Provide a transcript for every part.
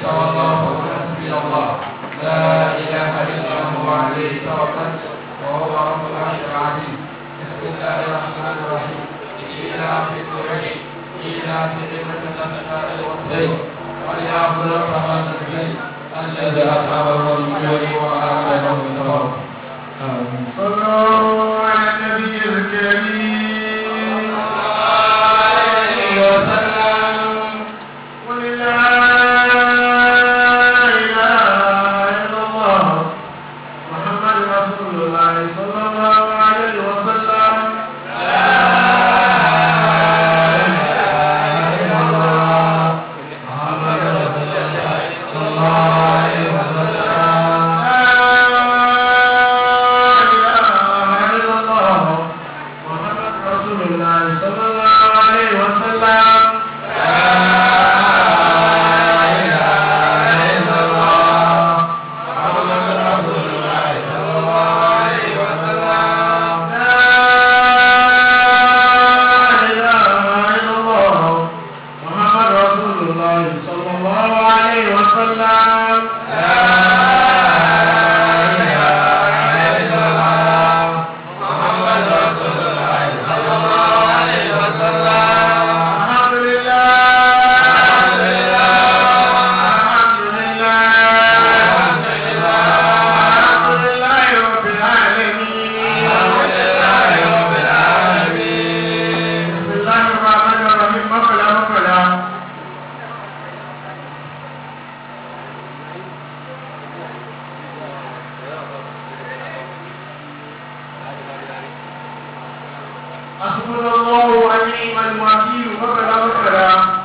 تولوا فقل حسبي الله لا إله إلا هو عليه توكلت وهو رب العرش العظيم بسم الله الرحمن الرحيم إلى في قريش إلى في ذمة الشتاء والصيف وليعبدوا رب هذا البيت الذي أطعمهم من جوع وآمنهم من خوف آمين صلوا على النبي الكريم عليه وسلم قل لا إله إلا الله محمد رسول الله صلى الله عليه وسلم لا إله إلا الله محمد رسول الله صلى الله عليه وسلم لا إله إلا الله محمد رسول الله صلى الله عليه وسلم الحمد لله الحمد لله الحمد لله رب العالمين بسم الله الرحمن الرحيم مقلا مقلا حسبنا الله ونعم الوكيل مقلا مقلا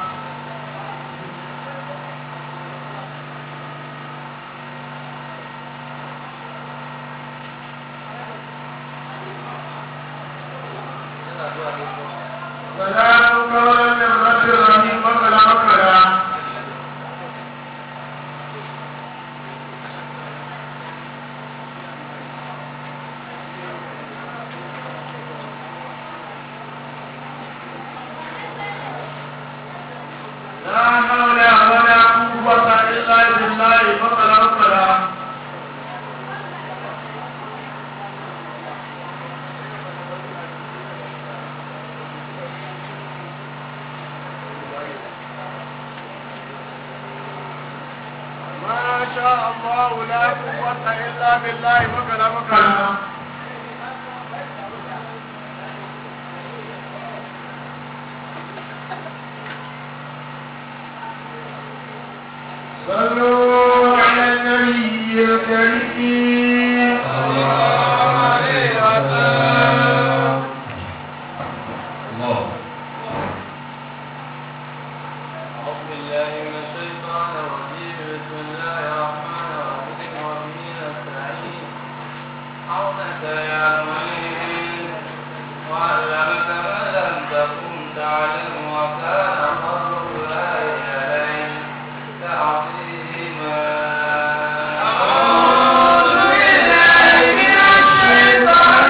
سلام قولا من رب رحيم مقلا مقلا لا حول ولا قوة إلا بالله مقلا مقلا ما شاء الله لا قوة إلا بالله مقلا مقلا صلوا على النبي الكريم الله أعوذ بالله من الشيطان الرجيم بسم الله الرحمن الرحيم وبه نستعين عونك يا معين وعلمك ما لم تكن تعلم وكان فضل الله عليك عظيما أعوذ بالله من الشيطان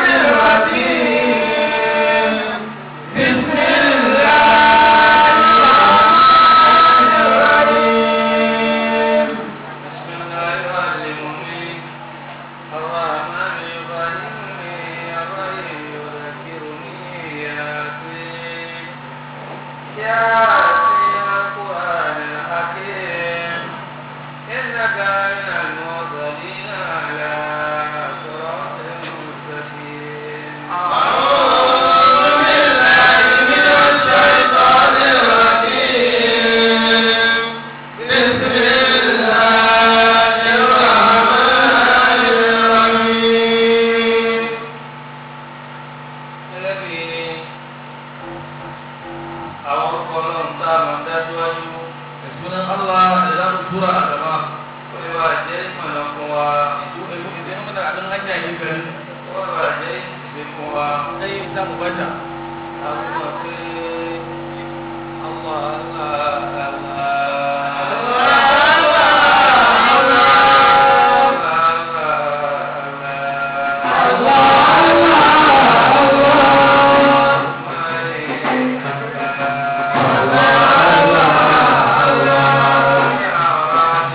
الرجيم بسم الله الرحمن الرحيم بسم الله يعلمني الرحمن يفهمني الرحيم يذكرني ياسين ياسين القرآن الحكيم إنك من المرسلين على صراط مستقيم أعوذ بالله من الشيطان الرجيم بسم الله الرحمن الرحيم الذي àwọn orúkọ ọlọ́run tá a máa dájú wájú Sunan Allah da za mu tura a gaba. ó lè wá jẹ́ ìmọ̀nà fún wa Idan muna abin hanya yin gari, ó lè wá jẹ́ ìsìnkú fún wa sai za mu bata. àwọn ọmọ pé Allah Allah Allah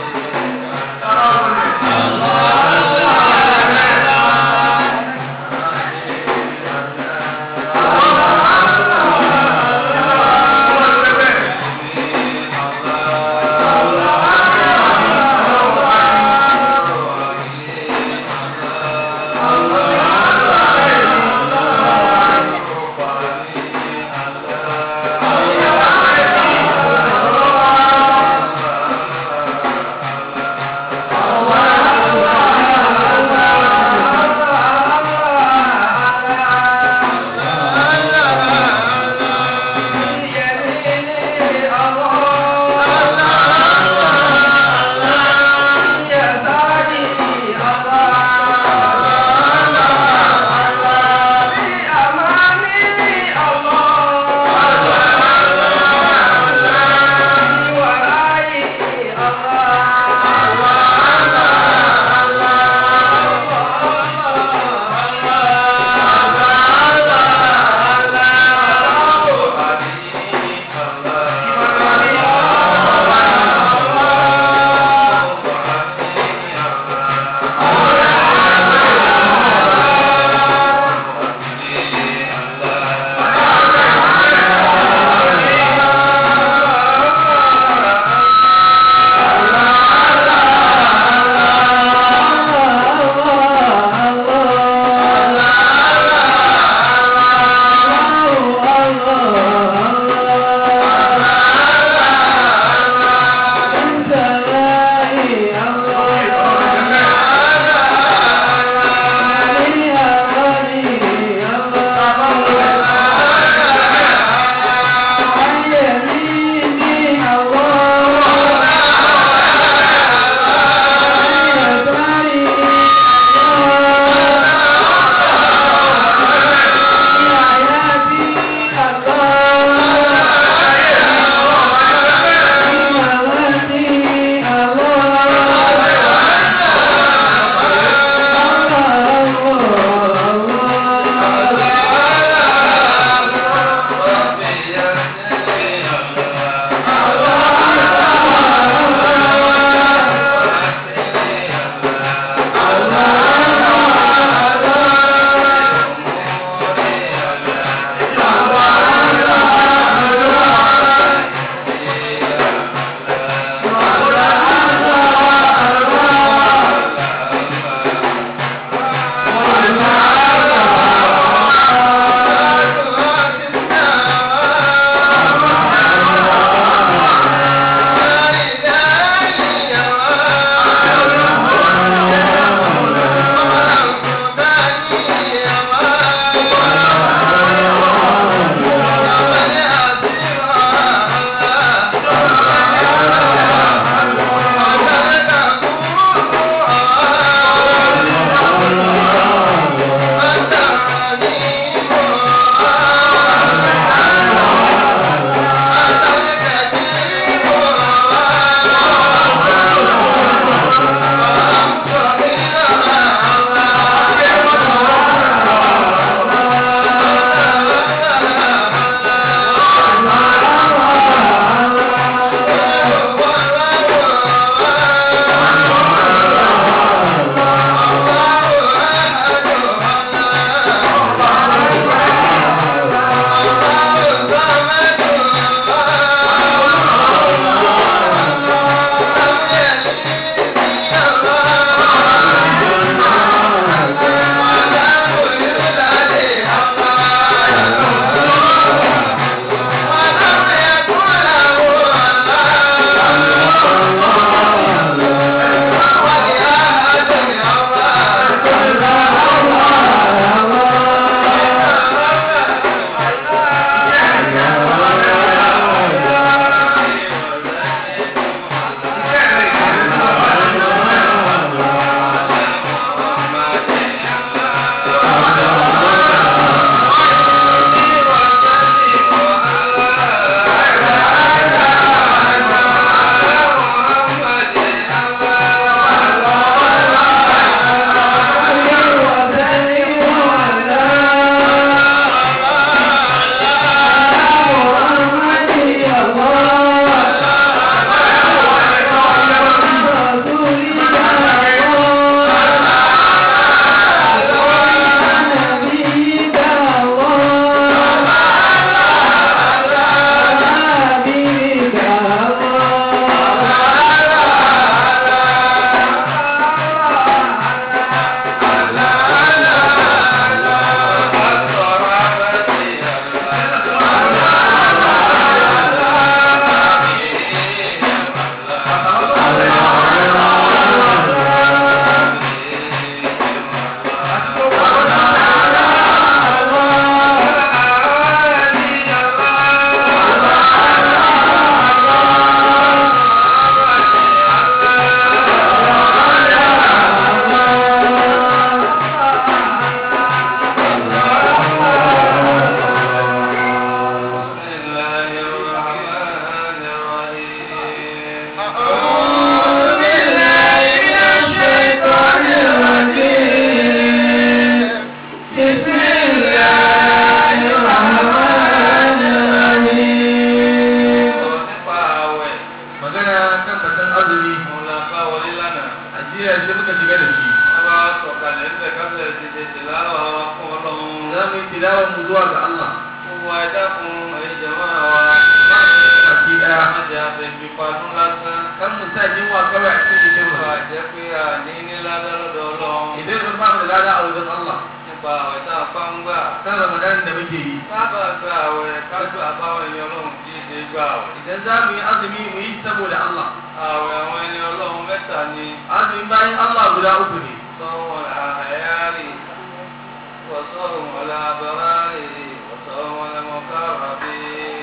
la bá wọlé lánàá. ajiya shi muka shiga da shi wọ́n bá sọ̀kalẹ̀ ń bẹ̀ kábẹ̀rẹ̀ ti ṣe tìláwà wa fún ọlọ́run. za mu yi tilawar mu zuwa ga Allah gbogbo ẹja fún ẹ̀jẹ̀ máa wa. baki daya Májè àfẹ̀bí padún lásán. kan mu sa yunwa kawai a cikin jikin mu Nípa jẹ́ pé a ní ní ládá lọ́dọ̀ ọlọ́run. idan mun ba mu da lada a wajen Allah Nípa àwẹ̀ tá a pa ń gbà. kan Ramadan da muke yi Sábà gba àwẹ̀ kájú àbáwọn èèyàn ọlọ́run kì í ṣe gbà àwẹ̀. idan za mu yi azumi mu yi saboda Allah Àwẹ̀ àwọn ẹni ọlọ́run mẹ́ta ni. azumi bayan Allah guda uku ne Sọ́wọ́n àhẹ́yárì. Wọ́sọ́rùn wọlé abẹ́rárì. Wọ́sọ́rùn wọlé mọ́kàràbí.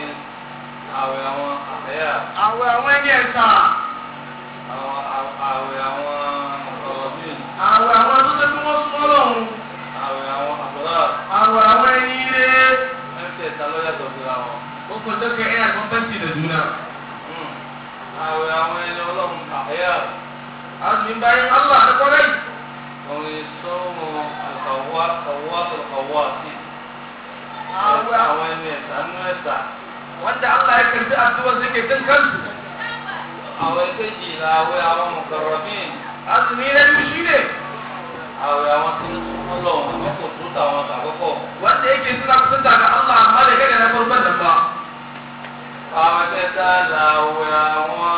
Àwẹ̀ àwọn àhẹ́yà. àwẹ̀ àwọn ẹni ẹ̀ka Àwọn àwẹ̀ àwọn ọ̀rọ̀bí. àwẹ̀ àwọn tó ṣe kí wọ́n súnmọ́ lọ́hùn Àwẹ̀ àwọn àbúrò. àwẹ̀ àwọn ẹni ire Mẹ́tẹ̀ẹ̀ta ló yàtọ̀ síra wọn. uku duka yana bambanci da juna Àwẹ̀ àwọn ẹni ọlọ́run àhẹ́yà. azumi bayan Allah da kwarai Orin sọ́mọ àkàwá kàwá kàwá sí. àwẹ̀ Àwọn ẹni ẹ̀sà nú ẹ̀sà. wanda Allah ya karbi addu'ar su ke kan kansu Àwẹ̀ kejì là àwẹ̀ àwọn mùkàrọ̀bìn. azumi na biyu shine Àwẹ̀ àwọn tí ń súnmọ́ lọ́wọ́ ní kò tó tàwọn àkọ́kọ́. wanda yake suna kusanta ga Allah amma da kai da na farkon nan ba Àwọn kẹta là àwẹ̀ àwọn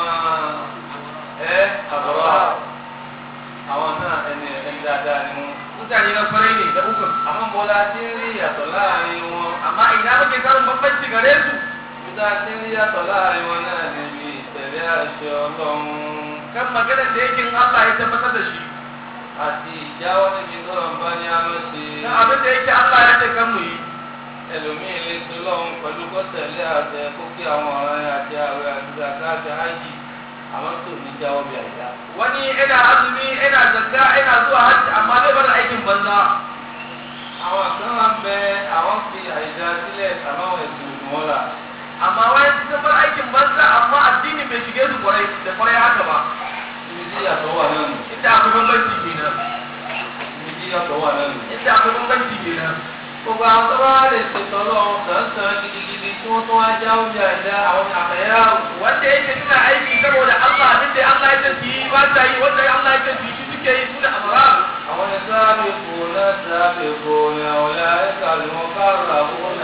ẹ́ àbúrò. Àwọn náà ẹni ẹni dáadáa ni wọ́n. mutane na kwarai ne da uku Àwọn bọ́lá tí ń rí ìyàtọ̀ láàrin wọn. amma ina muke samun bambanci gare su Ìdá tí ń rí ìyàtọ̀ láàrin wọn náà níbi ìtẹ̀lé àṣẹ Ọlọ́run. kan maganar da yake Allah ya tabbatar da shi àti ìjáwọ́ níbi tó lọ bá ní àlọ́ ṣe na abin da yake Allah ya ce kan mu yi ẹlòmíì lè ṣe lọ́hùn pẹ̀lú kọ́tẹ̀lé àtẹ kókè àwọn ọ̀rẹ́ àti àwẹ̀ àti zaka àti hajj àwọn tó ní jáwọ́ bí àyíká. wani ina azumi ina zakka ina zuwa hajji amma zai bar aikin banza àwọn kan wá bẹ àwọn fi àyíká sílẹ̀ àbáwọn ẹ̀sìn òdùn wọn là. amma wani sun bar aikin banza amma addini bai shige su kwarai da kwarai haka ba ibi tí yàtọ̀ wà náà nù. inda akwai bambanci kenan ibi tí yàtọ̀ wà náà nù. inda akwai bambanci kenan gbogbo àwọn tó bá lè ṣètò ọlọ́run sàn-sàn gidigidi tí wọ́n tún wá jáwọ́ bí àyíká àwọn àkàyà wanda yake suna aiki saboda Allah abin da Allah ya ce su yi ba ta yi wanda Allah ya ce su yi shi suke yi su da amara àwọn ẹni sábẹ kò náà sábẹ kò ní àwọn ilé ẹka ló ń kára kó náà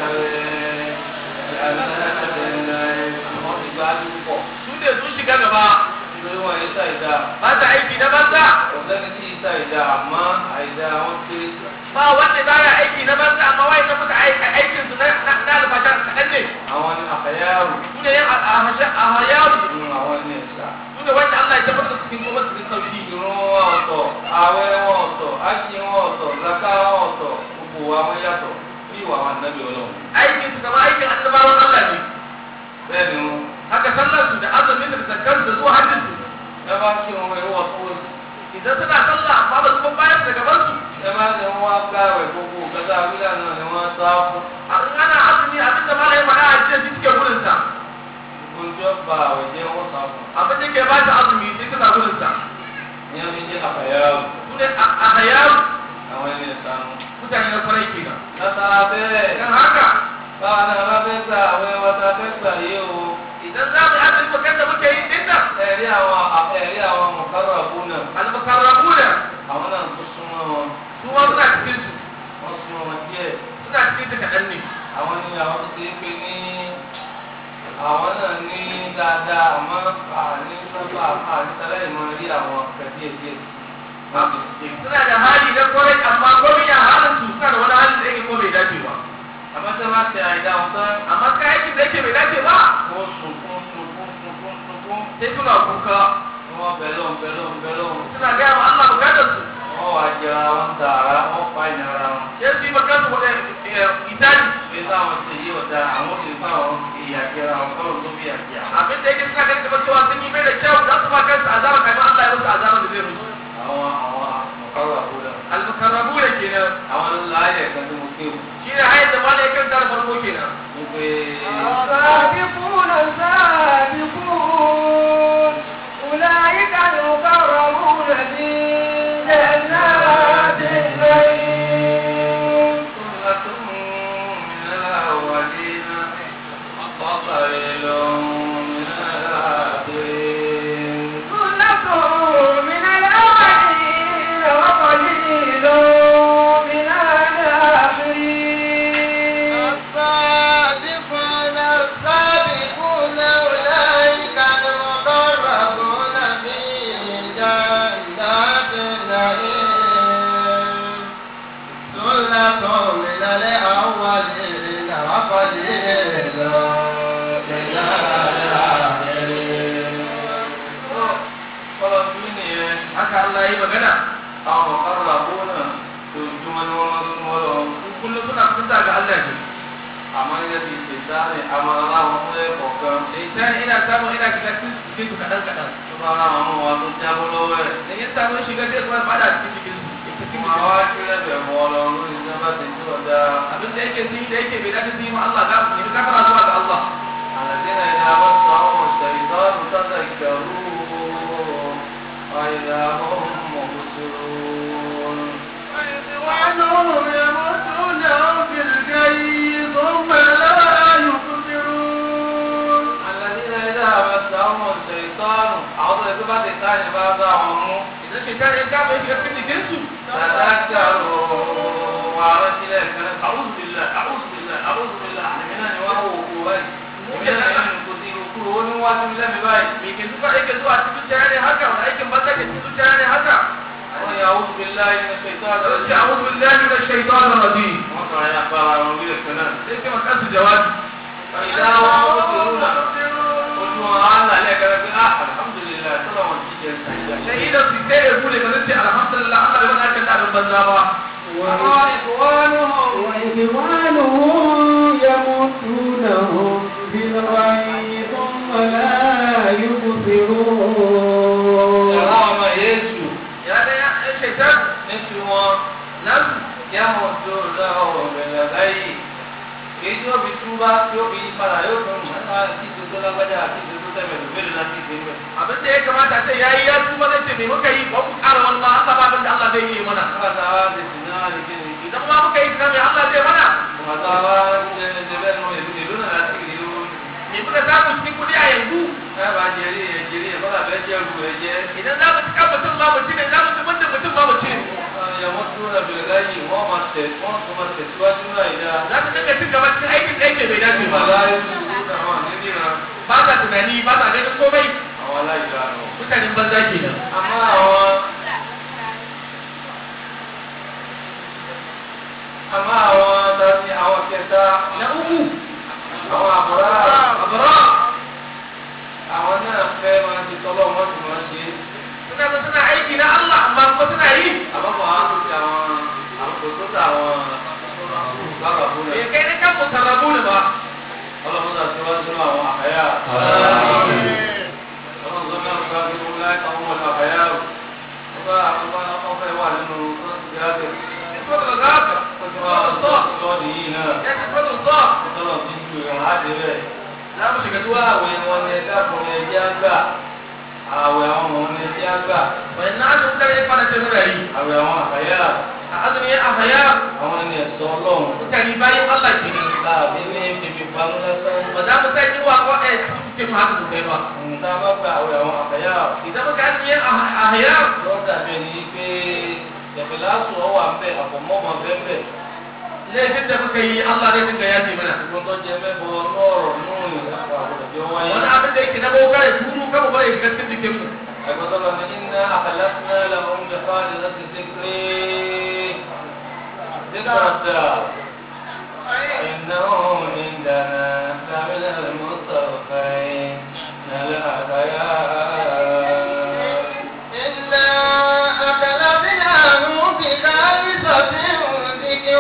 rẹ àwọn ti gba àdúgbò su ne sun shiga gaba nítorí wọn yìí ṣàìdá ba ta aiki na banza ọ̀sẹ́ni tí yìí ṣàìdá àmọ́ àìdá wọn kéré ba wanda ba ya aiki na banza amma wai na muka aikin su na na albasha kaɗan ne àwọn ni àkàyàrò su ne yan ahayaru nínú àwọn ní ẹ̀sà su ne wanda Allah ya tabbatar da cikin kuma cikin sauki ìrún wọn ọ̀tọ̀ ààwẹ̀ wọn ọ̀tọ̀ ájì wọn ọ̀tọ̀ zaka wọn ọ̀tọ̀ gbogbo àwọn yàtọ̀ bí ìwà àwọn ànábì ọlọ́run aikin su kamar aikin annabawan Allah ne bẹ́ẹ̀ ni wọn haka sallar su da azumin da zakkar su zuwa hajjin su ẹ bá kí wọn ẹ wọ tó wọ́n idan suna sallah amma ba su kuma bayar da gaban su ẹ bá ní wọn wá gbáwẹ̀ gbogbo kẹta abílẹ̀ náà ni wọ́n sá fún an ana azumi abin da malayin mana a jiya shi suke gudun sa ojú ọba àwẹ̀jẹ́ wọn sá fún abin da ke ba ta azumi sai suna gudun sa ní ẹni jẹ́ àfàyàwó su ne ahayaru àwọn ẹni ìsanu. mutane na kwarai kenan látara bẹ́ẹ̀ dan haka báwa náà bá fẹ́ gbà àwẹ̀ wa ta fẹ́ gbà yé o idan za mu yi azumi bakar da muke yi din nan ẹ̀rí àwọn ẹ̀rí àwọn mọ̀kárọ̀ àbú náà al-mukarrabuna àwọn náà tó súnmọ́ wọn su ma suna cikin su wọ́n súnmọ́ wọn díẹ̀ suna cikin su kaɗan ne àwọn ní àwọn tó ti ń pè ní àwọn náà ní dáadáa àmọ́ àní sábà àní sálẹ̀ ìmọ̀ rí àwọn kẹ̀díẹ̀ díẹ̀ sí. suna da hali na kwarai amma gwamnati halin su suna da wani hali da yake ko bai dace ba àmọ́ tí wọ́n bá tẹ àìdá wọn tán amma ka aikin da yake bai dace ba wọ́n sunkún sunkún sunkún sunkún sai suna kuka wọ́n bẹ̀lọ́n bẹ̀lọ́n bẹ̀lọ́n suna gaya ma Allah bukatar su wọ́n wá jẹra wọn tààrà wọ́n fa ìnira wọn. sai su yi makar su wani itali pé táwọn ti yí ọ̀dà àwọn ti bá àwọn ìyà jẹra wọn kọ́ ló bí àjẹ àwọn. abin da yake suna ganin kamar cewa sun yi mai da kyau za su ma kansu azaba kamar Allah ya musu azaba da zai musu àwọn àwọn àmọ̀kárò àbúrò al-mukarrabu da kenan àwọn ńlá ayẹ̀ kan tí mo kéwù shine hayar da malai kan tar farko kenan wípé السابقون السابقون أولئك المقربون في جنات النعيم ثلة من الأولين وقليل من الآخرين ثلة àwọn ọ̀kadà àbúrò lójúmọ́ ni wọ́n máa ń súnmọ́ lọ. kullum suna kusa ga Allah ne àmọ́ ilé ti ṣe sáré àmọ́ aláwọ̀ fún ẹ̀kọ́ kan. sai ina samu ina shiga cikin su kadan kadan tó bá ra àwọn ọmọ wa tó jábọ́ lọ́wọ́ ẹ̀. da ya samu shiga sai kuma fada cikin cikin su cikin Wọ́n á wá kí lẹ́bẹ̀ mọ́ ọ lọ lórí sábà tí tí wọ́n dá. abin da yake sun da yake bai dace su yi ma Allah ga ne ka fara zuwa ga Allah الذين إذا مسهم الشيطان تذكروا وإذا هم مبصرون. وإخوانهم يمدونهم في الكي ثم لا يقدرون الذين إذا مسهم الشيطان أعوذ بك كان بعضهم idan shekara ya kama ya shiga cikin jikin su تذكروا وعرفت إليك أعوذ بالله أعوذ بالله أعوذ بالله من أن يوهو قوي من أن يكثر كل ونوات الله بباي me ke zuwa yake zuwa cikin zuciya ne haka wani aikin banza ke cikin zuciya ne haka أعوذ بالله من الشيطان sai الرجيم a'udhu billahi minash shaitanir rajim وقع يا أخبار ونقول الكلام sai ke makansu jawabi فإذا هم مبصرون قلت وأنا عليك آه الحمد لله صلى الله عليه وسلم sai idan su sai ya bude ba zai ce alhamdulillah Allah bai wani aikin da abin banza ba وإخوانهم وإخوانهم يمدونهم في الغي ثم لا يبصرون سلام يسوع ya da ya ɗan shaitan نسوا nan يمدونه بالغي èyí tí ó fi túbá tí ó fi padà yóò fún un nípa tí tó tó lágbájá àti tó tó tẹ̀mẹ̀ ló bẹ̀rẹ̀ láti ṣe mẹ́. abin da ya kamata sai yayi ya tuba zai ce me muka yi ba ku ƙara wani ma Allah ba abin da Allah zai yi mana nígbà tá a wá ti sìn náà ní kíni idan ma muka yi tunan me Allah zai mana nígbà tá a wá ti ṣe ṣe bẹ́ẹ̀ nù èlú èlú náà láti rí o. me muka samu cikin kuɗi a yanzu ẹ bá jẹrí ẹ jẹrí ẹ bọ́lá bẹ́ẹ̀ jẹ́ ru ẹ jẹ́. idan za mu cika mutum ma mu ci ne za mu ci mutum mutum ma mu ci ne ìyàwó tó rẹ̀ bẹ̀rẹ̀ láyé wọ́n máa tẹ̀ wọ́n tún máa tẹ̀síwájú náà ìdá. za su dinga cin gaba cikin aikin da yake bai dace nígbà ba láyé tó tó àwọn àníníran ba sa tunani ba sa ganin komai àwọn aláìlera nù. mutanen banza kenan àmọ́ àwọn àmọ́ àwọn tàbí àwọn kẹta na uku àwọn àbúrò abura àwọn náà fẹ́ máa ti tọ́lọ́ wọ́n sì máa ṣe é. suna zo suna aiki na Allah amma kuma suna yi àbábọ̀ àwọn tó ti àwọn àbùkù tó ta àwọn bàbá fún bai ẹ. kai na kan mutarrabu ne ba ọlọ́mọdé àti wá sínú àwọn àkàyà. ọlọ́mọdé náà fún wa nínú láì kan wọn àkàyà o. wọ́n bá àwọn bá wọn fẹ́ wà nínú gíláàsì. sura al-ghafir wọ́n ti sura wá al-saf sọ́ọ̀dì yìí náà. ya ce sura al-saf tọ́lọ̀ ti ju ìrìn àdé rẹ̀. za mu shiga Ìgbà àwẹ̀ wọn ni ẹja fún ẹja gbà. Àwẹ̀ àwọn ọmọ ni ẹja gbà. wani na su mutane ya fara ce muna yi Àwẹ̀ àwọn àkàyà. a azumi a haya Àwọn ẹni ẹ̀sọ́ ọlọ́run. mutane bayan Allah ke ne Láàbí ní fífi pamọ́ lásán. ba za mu sai wa ko eh ce mu haka sosai ba Nǹkan bá gba àwẹ̀ àwọn àkàyà. idan muka azumi a a haya Lọ́ọ́ dàbí ẹni pé ẹ̀fẹ̀láṣù ọwọ́ àbẹ̀ àpọ̀mọ́mọ́ bẹ́ẹ̀ laifin da muka yi Allah zai dinga yaje mana Gbogbo tó jẹ mẹ́bọ lọ́rọ̀ nínú ìyàpọ̀ àwòrán wáyé. wani abin da yake na boka ya turu kama ba ya shiga cikin jikin mu أقول من إنا أخلصنا لهم بخالصة الذكر ذكر الدار إنهم عندنا لمن المصطفين الأخيار إنا أخلصناهم بخالصة ذكر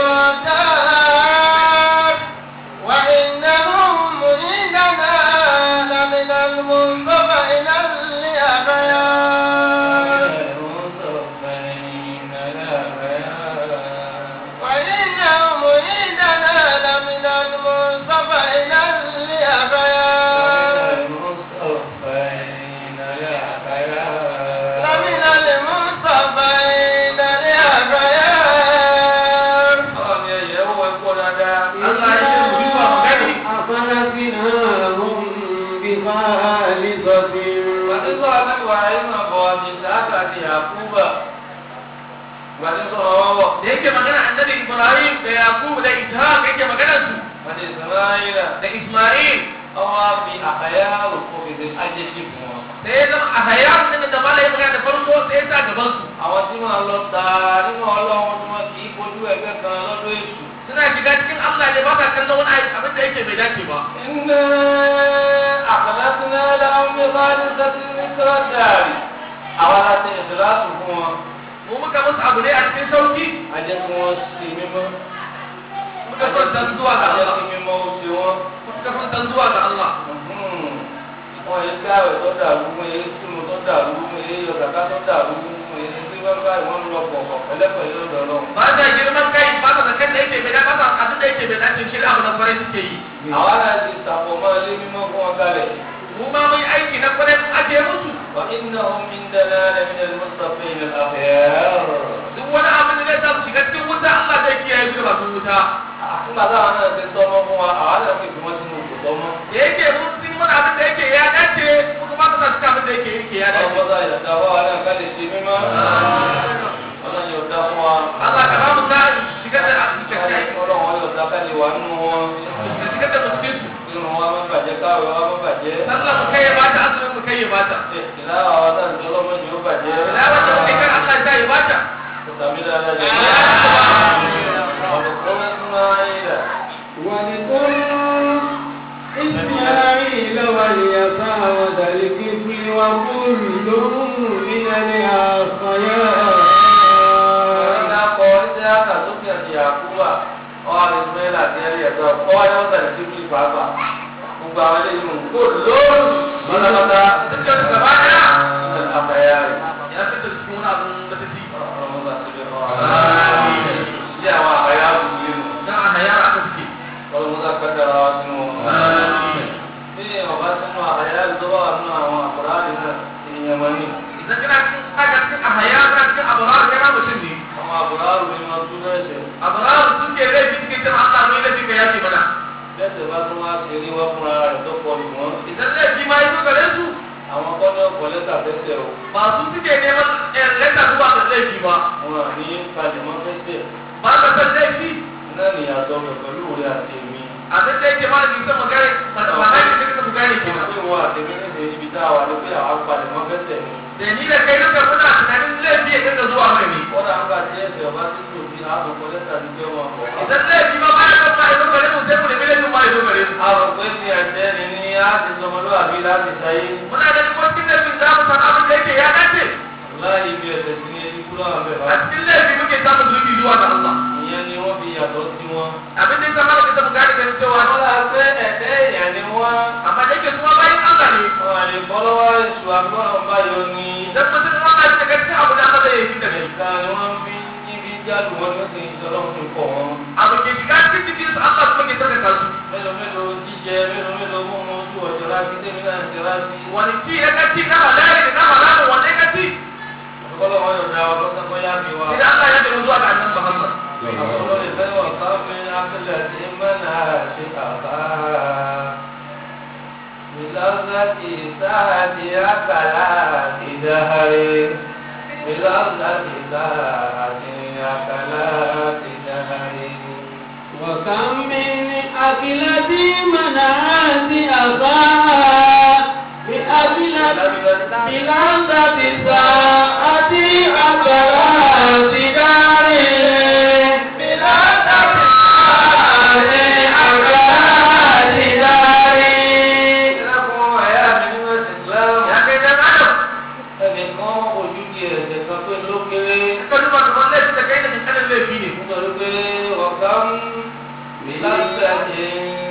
الدار وإنهم عندنا لمن المنصفين الأخيار المصطفين الأخيار وإنهم عندنا لمن المنصفين الأخيار المصطفين الأخيار لمن المنصفين الأخيار Ọlọ́run ni ẹ̀yẹ́ wọ ẹ̀kọ́ dáadáa. Allah ya ce mu duba mu gani أخلصناهم بخالصة Gbàdé sọ̀rọ̀ mẹ́wàá ayé náà bọ̀ ní Ìsáàkà àti Yàkúbà. Gbàdé sọ̀rọ̀ wọ́wọ́. da yake magana annabi Ibrahim da Yaqub da Ishaq yake magana su Gbàdé Ìsìnláyìnà. da Ismail Ọwọ́ á fi àkàyà òkú fèsì ajéjì fún wọn. sai ya zama a haya din da malai ya magana da farko sai ya sa gaban su Àwọn tí wọ́n lọ tààrà nínú ọlọ́run tí wọ́n kì í fojú ẹgbẹ́ kan lọ́dọ̀ èṣù. suna shiga cikin Allah ne ba sa kallon wani aiki abin da yake bai dace ba Iná àkàlásínà láwọn mi bá ní sẹ́tí ní kírọ́dàrí. Àwọn aláṣẹ ìṣẹ̀láṣù fún wọn. mu muka musu abu ne a cikin sauki a jẹ́ kí wọ́n ṣe mímọ́ muka son san zuwa ga a jẹ́ Allah kí mímọ́ ó ṣe wọ́n. muka son san zuwa ga Allah wọ́n yé káwé tó dàrú wọ́n yé túnú tó dàrú wọ́n yé yọ̀dàká tó dàrú wọ́n yé tí wọ́n bá wọ́n lọ pọ̀pọ̀ pẹ̀lẹ́pẹ̀lẹ́ lọ́dọ̀ lọ. ba sa girman kai ba sa zakan da yake bai da ba sa abin da yake bai dace shi da abu na kwarai suke yi àwa náà ti sàpọ̀ mọ́ ilé mímọ́ fún wọn kalẹ̀. mu ma mun yi aiki na kwarai mun ajiye musu wà iná omi ń dáná lẹ́mí ẹni mustapha ilé àfẹ́. duk wani abin da zai sa su shiga cikin wuta Allah zai kiyaye su da masu wuta nígbà táwọn náà ti tọ́mọ́ fún wa àwa náà fi ìgbìmọ̀ sínú òkú tọ́mọ́. da yake mun sun mana abin da yake ya dace kuma ba su sa su abin da yake yake ya dace ọlọ́mọdé àyàtà wa wà náà ká lè ṣe mímọ́. ọlọ́run yóò dá fún wa. Allah ka ba mu sa shigar da shigar da ọlọ́run yóò dá ká lè wà nínú wọn. shigar da mu cikin su nínú wa má bàjẹ́ káwé wa má bàjẹ́. sallah mu kai ya bata azumin mu kai ya bata ìlànà àwọn náà ń jọ lọ́mọdé yóò bàjẹ́. ila wanda muke kan Allah ya ya bata tàbí dáadáa jẹ́. ọ̀dùnkún Ismaila. واذكر إسماعيل واليسع وذا الكفل وكل من الأخيار Ọ̀rẹ́dá kọ iṣẹ́ àkàtúntì àti àkúwà ọwọ́ àti Ismaila àti ẹ̀rí ẹ̀dọ́ ọwọ́ ni wọ́n tẹ̀lé sí fúlì pàápàá. Gbogbo àwọn eléyìí ń kó lóòrùn pátápátá dukkan su gaba daya àfẹ́yà rẹ̀. ya fi da cikin wani abin da take Ọlọ́mọdé àti bẹ́ẹ̀ fọ́. Ilé àwọn àfẹ́yà rẹ̀ yìí nù. dan a hayar aka suke Ọlọ́mọdé akẹ́kọ̀ọ́ wa sínú wọn. Bí ọba sínú àfẹ́yà rẹ̀ tó bá wà nínú àwọn àkùrá rẹ̀ náà, èèyàn mọ̀ ní. idan kana cikin aka cikin a hayar kana cikin abarar kana mutum ne Àwọn àkùrá rẹ̀ ni wọ́n tún náà ṣe. abarar suke laifi suke cewa Allah mai laifi ka yaki mana Bẹ́sẹ̀ bá tún wá ṣe rí wọ́n fúnra rẹ̀ tó pọ̀ jù wọ́n. idan laifi ma yi zo gare su Àwọn kọ́ni ọkọ̀ lẹ́tà fẹ́sẹ̀ o. ba su suke neman eh, leta zuwa ga laifi ba Wọn à ní kalẹ̀ mọ́ fẹ́sẹ̀. ba ka san laifi Náà ni ìyàtọ̀ rẹ̀ pẹ̀lú rẹ̀ àti èmi. abin da yake ma jikin magana magana da kake magana Wọ́n kenan pè wọ́n àtẹ̀mí níbi ibi tá a wà ní pé àwọn kalẹ̀ mọ́ fẹ́sẹ̀ ni. da ni da kai duka muna tunanin laifi ya dinga zuwa mai ne Wọ́n náà ń gbà tí ẹsẹ̀ ọba tí kò fi àtọ̀kọ̀ lẹ́tà ti fẹ́ wọn bọ̀. idan laifi ma ba ya kan ma ya zo gare mu sai mu nemi laifin ma ya zo gare mu Àwọn pé ní ẹ̀jẹ̀ ni ní á ti sọmọlúwàbí láti sáyé. muna da kuma cikin laifin za mu san abin da yake ya dace Láì ibi ẹ̀sẹ̀ sí ní ẹni kúrò àwọn bẹ̀rẹ̀. a cikin laifi muke samun zubi zuwa ga Allah Ìyẹn ni wọ́n fi yàtọ̀ sí wọn. abin da ya zama da kita mu gane ganin cewa Wọ́n là pé ẹ̀dẹ́ èèyàn ni wọ́n. amma da yake kuma bayan Allah ne Wọ́n à lè bọ́ lọ́wọ́ èṣù àgbọ̀n báyọ̀ ni. idan mutum wanda shi daga cikin abu da Allah zai yi da gari Ìta ni wọ́n fi ibi jálù wọn ló sì ń sọ̀rọ̀ fún ikọ̀ wọn. abu ke shiga cikin jikin su Allah kuma ke saka kansu Mélòó mélòó jíjẹ mélòó mélòó mú mú ojú ọjọ́ láti tẹ́mi náà ti rántí. wani ci ya kaci na halali da na haramu wanne kaci Àbúkọ́lọ́ wọn yóò dá wa lọ́sàn kọ́ yá mi wá. idan Allah ya tafi zuwa ga annabi Muhammad Àbúkọ́lọ́ lè fẹ́ wọ̀ káfí akílẹ̀ tí mẹ́nà ṣe kàbá. Ìlọ́sàtì sáàtì àkàlà ìdáhàrè. Ìlọ́sàtì sáàtì àkàlà ìdáhàrè. وكم من أكلة منعت أخاها بأكلة بلذة ساعة أكلات دار بلذة ساعة أكلات دار Ìlọ́kùn ẹ̀yà mi nínú ẹ̀sìn Ìsìlámù. ya kai dan adam Ẹnìkan ojú di ẹ̀sẹ̀ kan pé ló kéré. ka duba kamar laifin da kai da misalin laifi ne Nítorí pé ọ̀gá ń mi lásìkò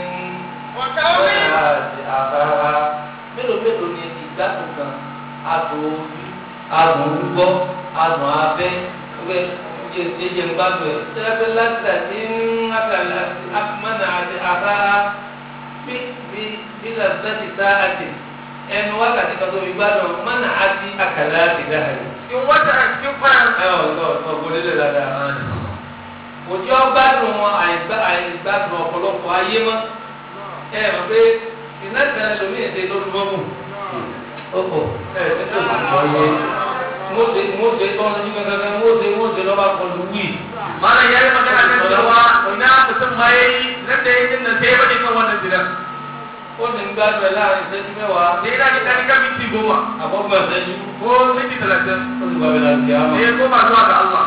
àti àbára. Mélòó mélòó ni ìgbádùn kan? Adùn ojú, adùn orúkọ, adùn abẹ́, wẹ́ jẹjẹ ń gbádùn ẹ̀. Ṣé pé lásìkò àti àkàlà àmọ́nà àti àbára bí bí bí lásìkò àti sáàtì ẹnu wákàtí kan tó fi gbádùn mọ́nà àti àkàlà àti dáhàlì. cikin wata a cikin fara Ẹ ọ̀ ọ̀ ọ̀ gbọ́dọ̀ lè dáadáa òjò ọgbádùn wọn àìgbá àìgbádùn ọ̀pọ̀lọpọ̀ ayé mọ́ ẹ mọ̀ pé iná kan lómi èdè lórí mọ́mù ọkọ̀ ẹ ẹ tó kò sọ yé mọ́tò mọ́tò tọ́nu ní kankan mọ́tò mọ́tò lọ́ba kọlu wí. malam ya yi magana kan cewa ina mutum ma ya yi nan da ya yi nan sai ya bade kan wannan zidan ó sì ń gbádùn ẹ láàrin ìṣẹ́jú mẹ́wàá da ina ji kani kan minti goma àbọ̀gbọ̀n ìṣẹ́jú ko minti talatin ó sì gbàgbé láti yá sai mọ́. ya koma zuwa ga Allah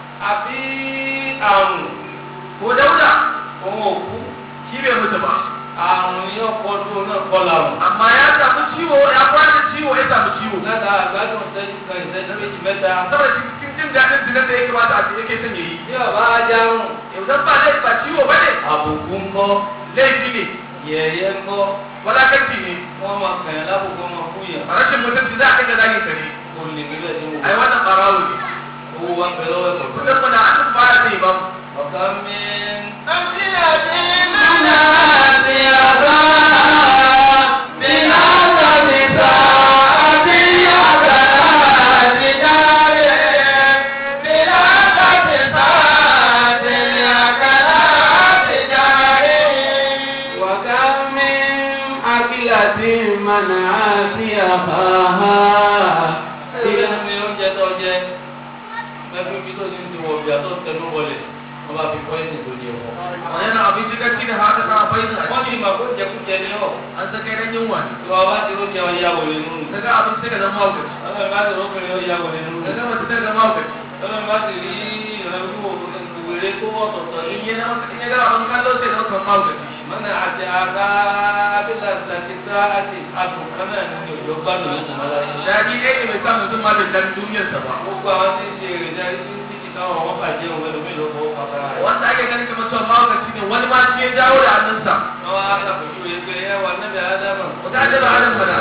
àbí àrùn ko dauda òun òkú shi bai mutu ba àrùn yóò kọ́ tó náà kọ́ làrùn. amma ya samu ciwo ya kwana ciwo ya samu ciwo láta àgbàdo ìṣẹ́jú kan ìṣẹ́jú méjì mẹ́ta. saboda cikin jin daɗin zina da ya kamata a ce yake son yayi bí bàbá ajárùn yanzu ba laifi ba ciwo ba ne àbùkù ńkọ́ laifi ne yẹ̀yẹ́ ńkọ́ wadatarci ne wọ́n máa kàn yín lábùkù ọmọ fún yàn. rashin mutunci za a kai ga zagin ka ne kò lè níbẹ̀ ní wò. ai wannan barawo ne owó wa ń bẹ lọ́wọ́ ẹ̀kọ́. kudin mu na hannun baya zai ba mu ọ̀gá mi. وكم من أكلة منعت أخاها ilé ní oúnjẹ tó jẹ mẹ́fí bí tó ti ń ti wọ̀ bíà tó tẹnu wọlé wọ́n bá fi pọ́ìsì tó di ẹ̀fọ́. a yana abinci gaci da haka sa bai da wọ́n ní ìmọ̀ kó jẹkújẹ ní ọ̀. an saka ran yunwa ne tí wọ́n bá ti rókè ọ yá wọlé nínú. daga abinci daga zama mahaukaci ọlọ́run bá ti rókè ọ yá wọlé nínú. daga mace daga mahaukaci ọlọ́run bá ti rí ìrànlọ́wọ́ wèrè tó ọ̀tọ̀ọ̀tọ̀ ní. in yana masa in ya gara abin kallo sai zama kan mahaukaci mọ́nà àti àga abílà àti sá àti àtùn kan náà ní òjò gbádùn ní ìmọ̀lá yìí. daɗi ɗaya ne mai sa mutum ma bai san duniyarsa ba gbogbo àwọn tí ń ṣe èrè jáde tí ń títí káwọn wọn bàjẹ́ òun ẹlòmíì ló fọwọ́ pàpà rẹ̀. wanda ake ganin kamar cewa mahaukaci ne wani ma shi ya jawo da hannunsa wọ́n á sàpèjú rẹ̀ pé ẹ wà níbi ádámà. wata ake da hannun mana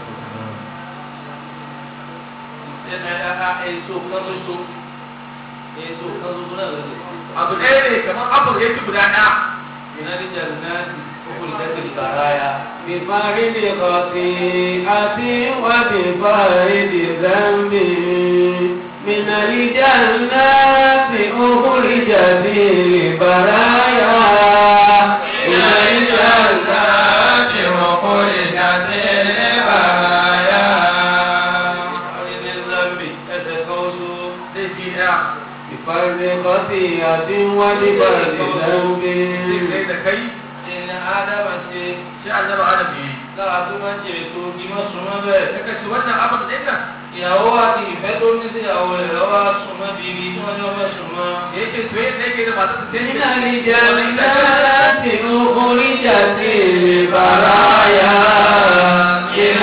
èso kan ṣoṣo èso kan ṣoṣo náà ló dé. abu ɗaya ne kamar apple ya ci guda ɗaya ìnáníjà náà ti kókó ìdẹ́gbẹ̀ ìbára ya. بفارد خطيئة وبفارد ذنب من الجنات أخرجت البرايا من الجنات أخرجت البرايا ilé zambi ẹsẹ̀ kan oṣù. zai fi ɗaya بفرد خطيئة وبفرد ذنب zai da kai ìní ádámà ṣe shi annabi adam ne lára tó máa ń jẹ ètò ìmọ̀ súnmọ́ bẹ́ẹ̀. daga shi wannan abin ɗin nan ìyàwó àti ìfẹ́ tó ní sí ìyàwó rẹ̀ lọ́wọ́ súnmọ́ bí ibi tí wọ́n ní ọmọ súnmọ́. da yake soyayya da yake da masu su من sai الجنات أخرجت البرايا من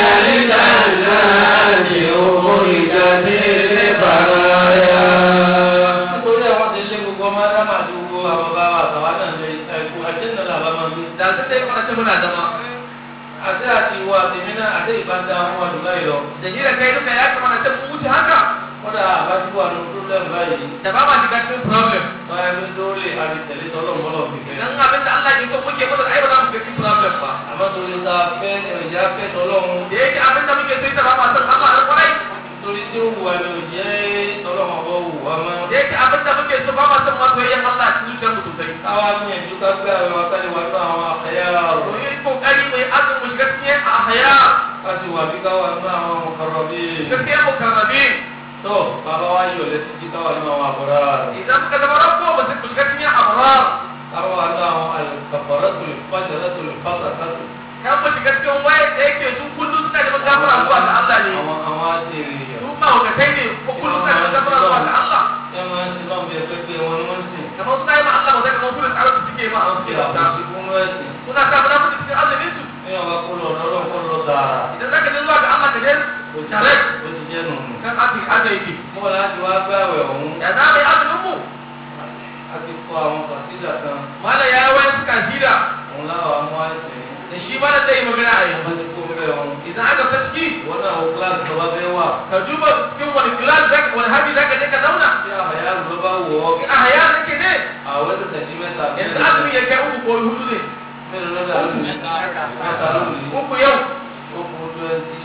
الجنات أخرجت البرايا nítorí àwọn ti lé gbogbo ọmọ ádámà àti gbogbo àwọn bá wa àtàwọn náà lè ẹ̀kú àjẹ́nà làbá máa gbé. da su sai mana ce muna zama àti àti ìwọ àti mí náà àti ìbáta àwọn àdúgbò yìí lọ. da ni da kai duka ya kamata ce mu wuce haka kódà àbájúwò àti pírọ́blẹ́mù báyìí. da ba ma shiga cikin problem báyìí ló tó lè àti tẹ̀lé tọ́lọ́mọlọ́ fífẹ́. dan abin da Allah ke so muke masa ai ba za mu shiga cikin problem ba àmọ́ torí ta fẹ́ ìrìnjà fẹ́ tọ́lọ́run. da yake abin da muke sai ta ba ma san Allah da kwarai torí tí ó wù wá ni ò jẹ́ tọ́lọ́mọbọ wù wá mọ́. da yake abin da muke so ba ma san ma soyayyen Allah cikin zuciyar mu sosai káwá gbìyànjú ká gbé àwọn akálẹ̀ wá tó àwọn àkàyà to rọ̀. yi kokari mai azumin mu shiga cikin a haya ká sì wà bí káwá ní àwọn ọ̀kọ̀rọ̀ bíi. gaskiya mu karrabe tó bàbá wa yọ̀ lẹ́sí jí káwá ní àwọn àbúrò rẹ̀. idan muka zama rabbo mu shiga cikin abrar káwá ní àwọn àlùkàfọ̀rọ̀ tó lè fàjọ̀rọ̀ tó lè fàtà kátó. kan mu shiga cikin wayar da yake su kullum suna da gafara zuwa ga Allah ne àwọn àwọn àṣírí yọ̀. su ma hukatai ne ko kullum suna da gafara zuwa ga Allah ẹ máa ń sin náà bí ẹgbẹ́ pé wọn ni wọ́n ń sìn. kamar suna yi ma Allah ba zai kamar su da tsarin su suke ma a kí suke da àbòsí fún ẹ̀sìn. suna sa mu nafi cikin azumin su ní ọba kó lọ lọ́dọ̀ kó lọ tààrà. idan zaka je zuwa ga Allah ka je ó ti tare ó ti jẹ́ nù. kan aka aka yake mo láti wá gbàwẹ̀ ọ̀hún. ya za mu yi azumin mu a ti kọ àwọn kàtíjà kan. malam ya yi wani suka hira òun láwọn amú àìsàn. da shi malam zai yi magana a yanzu wọ́n ti kó bẹ́ẹ̀ ọ̀hún. idan aka faski wọ́n náà wọ kíláàsì tó bá fẹ́ wà. ka duba cikin wani class zaka wani habi zaka je ka zauna tí àyà ló bá wọ̀ ọ́. a haya nake ne àwọn ẹ̀sẹ̀ tẹ̀sí mẹ́ta. yanzu azumi ya kai uku ko hudu ne mélòó ló dà lónìí? mẹ́ta lónìí. uku yau ó kú twenty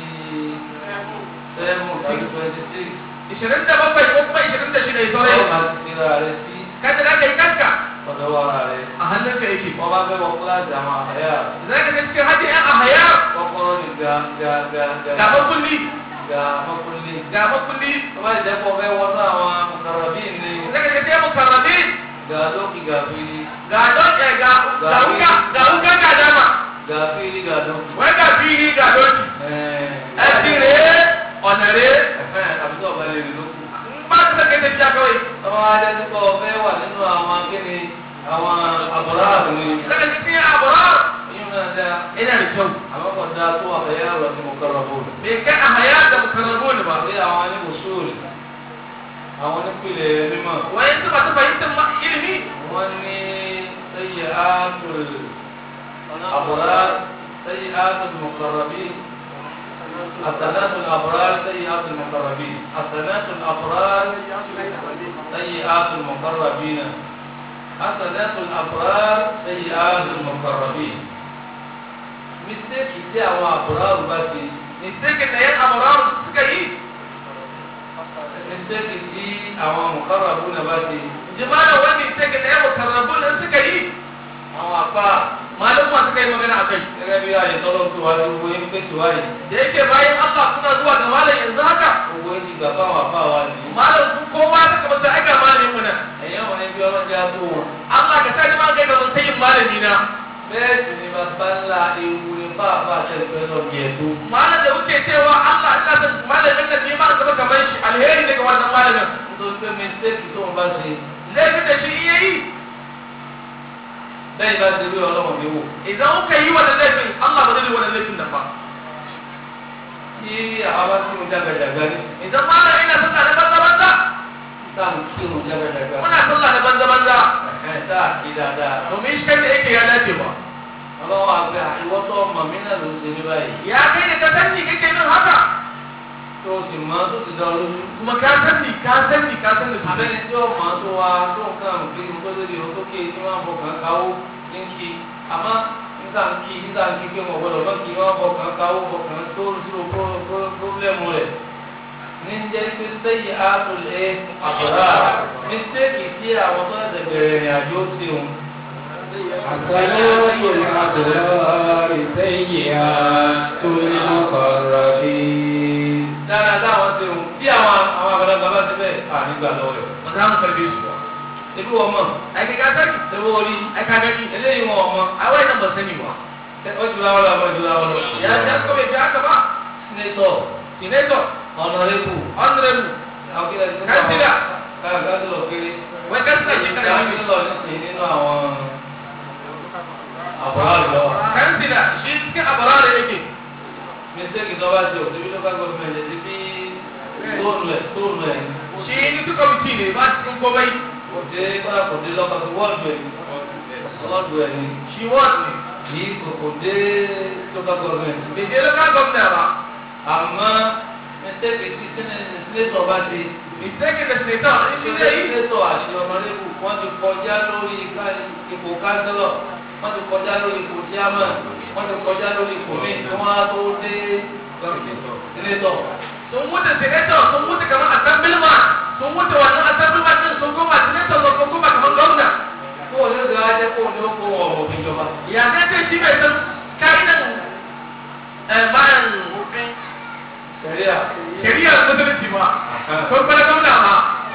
seven tàbí twenty six. ishirin da bakwai ko kuma ishirin da shida ya ọ̀rọ̀ sauran máa ti fi ra rẹ̀ sí kada za ka yi kanka ọ̀dọ̀ wa rẹ̀. a hannunka yake wọ́n bá fẹ́ wọ kíláàsì àwọn àyà. za ka je cikin hajji yan a haya kọ́kọ́rọ́ ni ga ga ga ga ga makulli ga mọ́kúnlé. ga makulli tó bá jẹ́ kó fẹ́ wọ́n náà àwọn mùkàràbí ni za ka je sai mukarrabi ga lókì ga fili ga doke ga ga wuka ga wuka ga dama ga fili ga lókì. wai ga fili ga doki ẹ̀ẹ́ ẹtì rèé ọ̀nà rèé ẹ̀fẹ́ àbí tó ọ̀bá lè rí lókù. n bá ti sẹ́kẹ̀ tẹ̀síà kawai tọ́wọ́ adé tí kò fẹ́ wà nínú àwọn akéde àwọn àbúrò àbúrò za ka je cikin àbúrò yín náà dáa yana da kyau àwọn kan dáa tó àbẹ̀yẹ ọ̀rọ̀ tí mo kọ́ra bò ní. bai kai a haya da mukarrabun ba àbí àwọn ní mùsùlùmí àwọn nípìnlẹ̀ mímọ́ wayan su masu fahimtar ma ilimi wọ́n ní sẹ́yìn áàtùl àbúrá sẹ́yìn áàtùl mọ̀kàrọ̀bí حسنات الأبرار سيئات المقربين حسنات الأبرار سيئات المقربين حسنات الأبرار سيئات المقربين mistake tí àwọn àbúrò bá ti mistake da yan amuraru suka yi mistake tí àwọn mùkáràbù náà bá ti jima'a wani mistake da yan mukarrabun suka yi àwọn apá malama suka yi magana a kai gẹ́gẹ́ bí àyè tọ́lọ́ tó wá gbogbo yín pé tí wáyé da yake bayan Allah suna zuwa ga malam yanzu haka gbogbo yín ti gbà fáwọn apá wa nìyí. malam su kowa suka masa aika malamin mu nan ẹ̀yẹ́ wọn ẹbí ọlọ́jà tó wọn. Allah ka sa ni ma kai ga sayin malami na bẹ́ẹ̀ sì ni bàbá ńlá ewu ni bàbá àtẹ̀gbẹ́ lọ bí ẹ̀dó. malam da kuke cewa Allah ina san malamin nan ne ma gaba kamar shi alheri daga wannan malamin nítorí pé mistake tó wọn bá ṣe laifin da shi iya yi bẹ́ẹ̀ bá ti rí ọlọ́wọ̀n mi wò. idan kuka yi wannan laifin Allah ba zai yi wannan laifin nan ba tí àwọn bá kírun jágajàga ní idan malam ina sallah na banza banza táwọn kírun jágajàga. muna sallah na banza banza ẹ̀ táà kí dáadáa. domin shi kai da yake ya dace ba ọlọ́wọ́ àgbẹ̀ ìwọ́tọ̀ ọmọ mi náà ló ń ṣe ní báyìí. ya kai da ka sani kake yin haka tó o sì mọ tó ti dá ọ lójú. kuma ka sani ka sani ka sani su abẹ́ni tí ó mọ̀ tó wa tó nǹkan òkè ní kótó di òtókè ní wọ́n bọ̀ kàn káwó ní kí àmọ́ nígbà ń kí nígbà ń kí pé mo gbọ́dọ̀ bá kí wọ́n bọ̀ kàn káwó bọ̀ kàn tó sírò pírọ́blẹ́mù rẹ̀ ní jẹ́ pé sẹ́yìn àtúlẹ̀ àbúrà mistake tí àwọn tó ẹ̀sẹ̀ bẹ̀rẹ̀ ìrìn àjò ti hùn. حسنات الأبرار سيئات المقربين dáadáa táwọn ti hùn bí àwọn àwọn àgbàlagbà bá ti bẹ́ẹ̀ ànígbà lọ́wọ́ rẹ̀. ba za mu karbe su ba ebi wọn mọ̀ ai kai ka sani ebi wọn rí ai ka gani eléyìí wọn ọmọ a wai nan ba sani ba ó ti láwọn lọ ó ti láwọn lọ. ya ya ko bai fi haka ba senator senator honorable honorable Kansila. káàkiri kiri wai kansila shi kana yi káàkiri lọ nísìnyí nínú àwọn àbúrò lọ. kansila shi cikin abara da yake mistake tó bá ṣe òṣèlú local government ẹ̀ ti bí tóònù ẹ̀ tóònù ẹ̀ shi ni su kwamiti ne ba cikin komai kò dé kọ́lá kò dé local wọ́ọ̀dù ẹ̀ wọ́ọ̀dù ẹ̀ ni shi ward ne kì í kò kò dé local government. bai je local governor ba àmọ́ mistake tí senator bá ṣe mistake da senator shi zai yi Sẹ́nẹ́tọ̀ àti ọ̀nàdébù wọ́n ti kọjá lórí ká- ipò kánsẹ́lọ̀, wọ́n ti kọjá lórí ipò chairman, wọ́n ti kọjá lórí ipò míì tí wọ́n á tó dé sẹ́nẹ́tọ̀. sun wuce senator sun wuce kamar assemblyman sun wuce wannan assemblyman din sun koma senator sun koma kamar governor Kó o ní ó ti wá jẹ́ kó o ní ó kó wọn ọmọ òfin jọba. ya zai ce shi bai san ka'idan eh, bayan Sẹ̀ríà. shari'ar musulunci ba ko kuma gwamna ma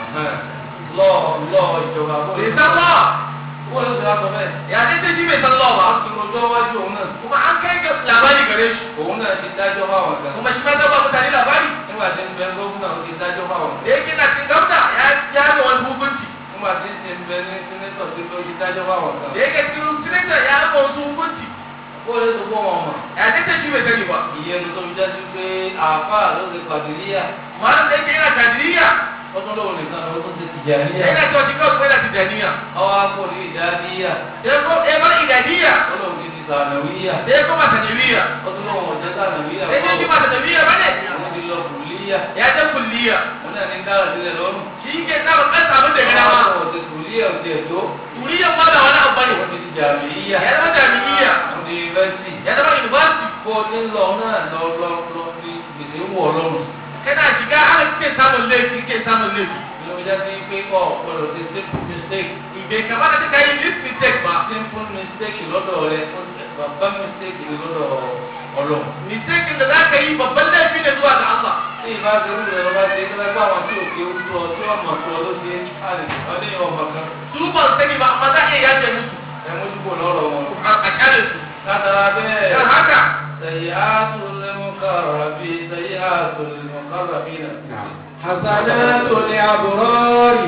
Lọ lọ ìjọba. Kó o bai ní san law kó o ní ó ti wá sọ bẹ́ẹ̀. ya zai ce shi bai san law ba Wọ́n ti rojọ́ wájú òun náà. kuma an kai ga labari gare shi Òun náà ti dájọ́ fáwọn kan. kuma shi ma zai ba mutane labari Nígbà tí ń bẹ gómìnà ó ti dájọ́ fáwọn kan. da yake na cikin gwamna ya ya ga wani hukunci Nígbà tí ń bẹ ní sẹ́nẹ́tọ̀ tí ó ti dájọ́ fáwọn kan. da yake cikin senator ya ga wasu hukunci Kó o ní tó kó wọn mọ̀. ya zai ce shi bai sani ba ìyẹnu tó fi jáde pé àáfàá ló ti pàdéríyà malam da yake yana tajiriya ó tún lóun nìkan ló tún ti tìjàníyà yana cewa shi kawai kuma yana tijaniya ọwọ́ akó ní ìdádíyà sai ko ya bar idaniya ó lóun ti ti sànàwíyà sai kuma sanawiya ó tún lóun ọ̀jẹ́ sànàwíyà sai dai shi ba sanawiya ba ne òun ti lọ kùlíyà ya je kulliya òun náà ní dára sílẹ̀ lọ́rùn shi ke sa ban kansa abin da ya gana ma ọwọ́ ti kùlíyà òun ti ẹ̀dọ́ turiyan ma da wani abu bane òun ti ti jàmíyà ya zama jami'iyya òun ti yunifásitì ya zama university kó o ní lọ náà lọ lọ lọ ní gbèsè wọ̀ lọ́rùn kana shiga ana kike samun laifi kike samun laifi ló fi jáde pé ọ̀ gbọ́dọ̀ ti simple mistake bai kamata ka kai this mistake ba simple mistake lọ́dọ̀ rẹ bàbá mistake ni lọ́dọ̀ ọlọ́run. mistake da za ka yi babban laifi ne zuwa ga Allah tí ìbá ti rú rẹ lọ́ba ṣe kí lẹ́gbẹ́ àwọn tí òkè ń tó ọ tí ọmọ tó ọ ló ṣe ọdún yìí ọmọ kan su ban sani ba amma za a iya yaje musu ẹ mójúbò lọ́rọ̀ wọn. a a kyale su látara bẹ́ẹ̀ dan haka sẹ̀yìn àtúnlẹ̀mọ́kàràbí sẹ̀yìn àtúnlẹ̀mọ́kàràbí náà. حسنات الأبرار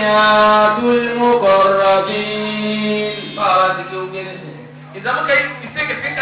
سيئات المقربين báwa ti kí ó gé nísìnyí. idan muka yi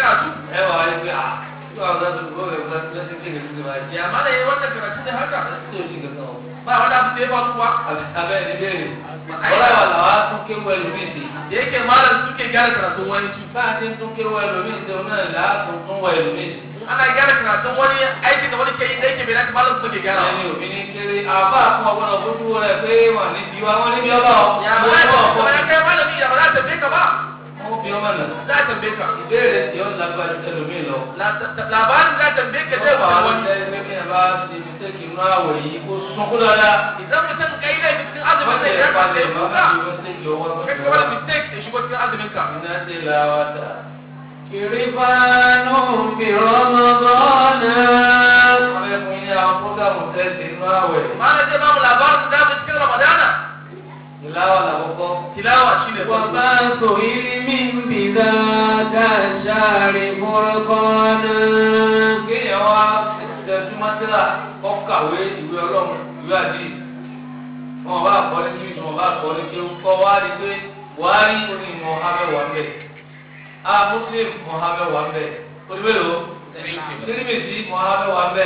karatu ẹ wà á rí pé à yóò àwọn ọ̀dọ́ tó gbọ́ ẹ̀ lọ́sí kéde tó ti máa jẹ́ ya mana yayi wannan karatu ne haka tí o ti kankan o. ba wani abu da ya faru kuwa abẹ́ ẹni béèrè ọ̀rọ̀ wà làwọn á tún kéwọ́ ẹlòmíì sí. da yake malam suke gyara karatun wani su bá a ti tún kéwọ́ ẹlòmíì sí òun náà là á tún tún wọ ẹlòmíì sí. ana gyara karatun wani aikin da wani ke yi da yake bai dace malam suke gyara ẹni òbí ní kéré àbá fún ọgbọ́n ojú rẹ̀ pé wọ́n ní bí wá wọ́n ní bí ọba ọ̀ ya ba za ta ba ya kai malami ya ba za ta tambaye ka ba wọ́n bí ọmọ nà. za ta tambaye ka ìbéèrè tí ó lágbájú ẹlòmíì lọ. La- ta- labarin za ta tambaye ka zai Ọba wuce àwọn wani ọ̀sẹ̀ ẹgbẹ́ mi ẹ̀ bá ti fi tẹ́kì inú àwẹ̀ yìí kó sunkún dáadáa. idan mutum kai ne cikin azumin wọ́n sai tẹ̀ ya ẹ́ kwanta palẹ̀ ya mọ́ kuka bí wọ́n tẹ́kì ọwọ́ kai ka wani mistake ya shigo cikin azumin ka iná ti la wa dà. كرفان برمضان wọ́n fẹ́ fún yín ní àwọn fúgàmù tẹ́sí inú àwẹ̀. malam zai ba mu labarin da mu cikin ramadana ìláwà làkọ́kọ́. tilawa shine farko وباس علم بذاك الشهر فرقانا kéèyàn wá tẹ̀símọ́ síra kọ́ kàwé ìwé ọlọ́run ìwé àdí. wọn bá kọ́ ní kí wọn bá kọ́ ní kí kọ́ wá rí pé buhari ní mohammed wà mbẹ́ a muslim mohammed wà mbẹ́ olùwẹ̀lò tirimisi mohammed wà mbẹ́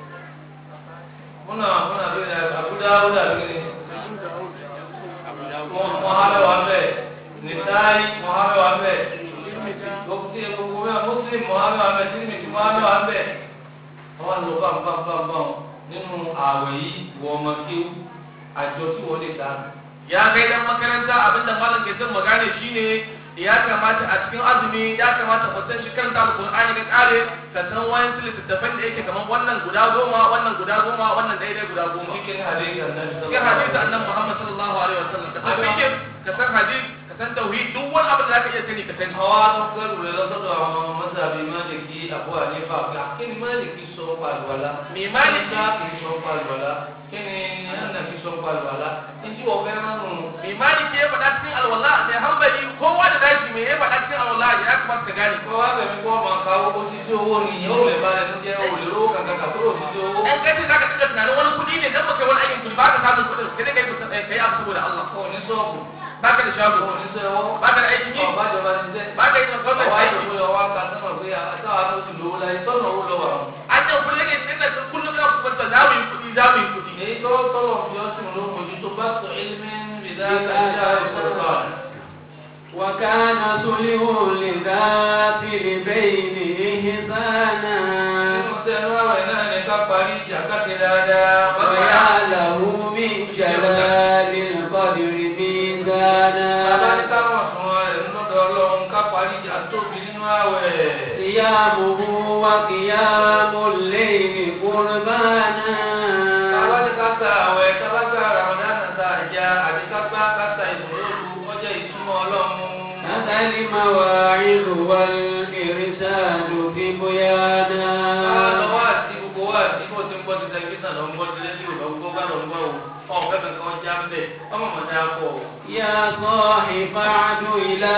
múnà múnà lórí abuja abuja lórí mohammed wà mbẹ́ nisaayi mohammed wà mbẹ́ gbogbo gbogbo mẹ́ta muslim mohammed wà mbẹ́ tirimisi mohammed wà mbẹ́ àwọn lọ bámbámbámbám nínú ààwẹ̀ yìí wọ́n ọmọ kéwú àjọ tí wọ́n lè dá. ya kai dan makaranta abinda malam ke son magana shine ya kamata a cikin azumi ya kamata mu san shi kanta alqur'ani ka kare ka san wayan littattafan da yake kaman wannan guda goma wannan guda goma wannan daidai guda goma cikin hadisi annabi cikin hadisi annabi Muhammad sallallahu alaihi wasallam ka san fiqh ka san hadith ka san tauhid duk wani abu da zaka iya sani ka sani àwa tó kẹrù rẹ lọ́sọ̀dọ̀ àwọn mọ́sàbí máàlìkì Abu Hanifa àgbà kí ni máàlìkì sọ pàlùwàlá Me Málìkì? kí ni sọ pàlùwàlá kí ni Hanafi sọ pàlùwàlá ìdí ọ̀fẹ́ ránù. mai maliki ya faɗa cikin alwala mai hambali kowa da dashi mai ya faɗa cikin alwala ya kamata ka gane kọ́ wá bẹ̀mí kọ́ ọmọ ká owó títí owó ni ìyẹn ò lè bá ẹnu jẹ́ òlè lówó kankan kàkúrò títí owó. ɗan kace za ka tuka tunanin wani kuɗi ne dan baka wani aikin kuɗi ba ka samun kuɗin sai dai kai kusa- kai abu saboda Allah kò ní sọ́ọ̀bù ba ka da shago kò ní sẹ́wọ́ ba ka da aikin yi ọ̀bájọba ti jẹ́. ba ka yi da gwamnati ọwọ́ aiki àjọpọ̀ ọwọ́ ká sọ́mọ̀ pé àtàwọn ló ti lówó láyé tọ́nà owó lọ́wọ́ àwọn. an yi kuɗi ne sai da kullum na kuma za mu yi kuɗi za mu yi kuɗi èyí tó tọ́lọ̀ fi ọ́ sínú ló mójútó bá sọ ilmi bìdá kájà ìfọ̀rọ̀kọ̀. وكان صلح لذات البين إحسانا nínú sẹ́nu àwẹ̀ náà ní ká parí ìjà káṣe dáadáa. ويا له من جلال القدر bàbá ní ميزانا káwọn sùn rẹ̀ lọ́dọ̀ ọlọ́run ká parí ìjà tóbi nínú àwẹ̀. صيامه وقيام الليل قربانا bàbá ní ká sa àwẹ̀ kábà ká ramadana sa àjà àti kápá ká sa ìṣòro ọjọ́ ìtumọ̀ ọlọ́run. هذا المواعظ والإرشاد في بيانا lọ́wọ́ àti gbogbo wa àti bó ti ń gbọ́ ti tẹlifíṣàn lọ ń gbọ́ ti rédíò lọ ń gbọ́ bá lọ ń gbọ́ o ọ̀ fẹ́ fẹ́ kàn já ń bẹ̀ ọmọ mọ̀ ní akọ o. يا صاحب بعد إلى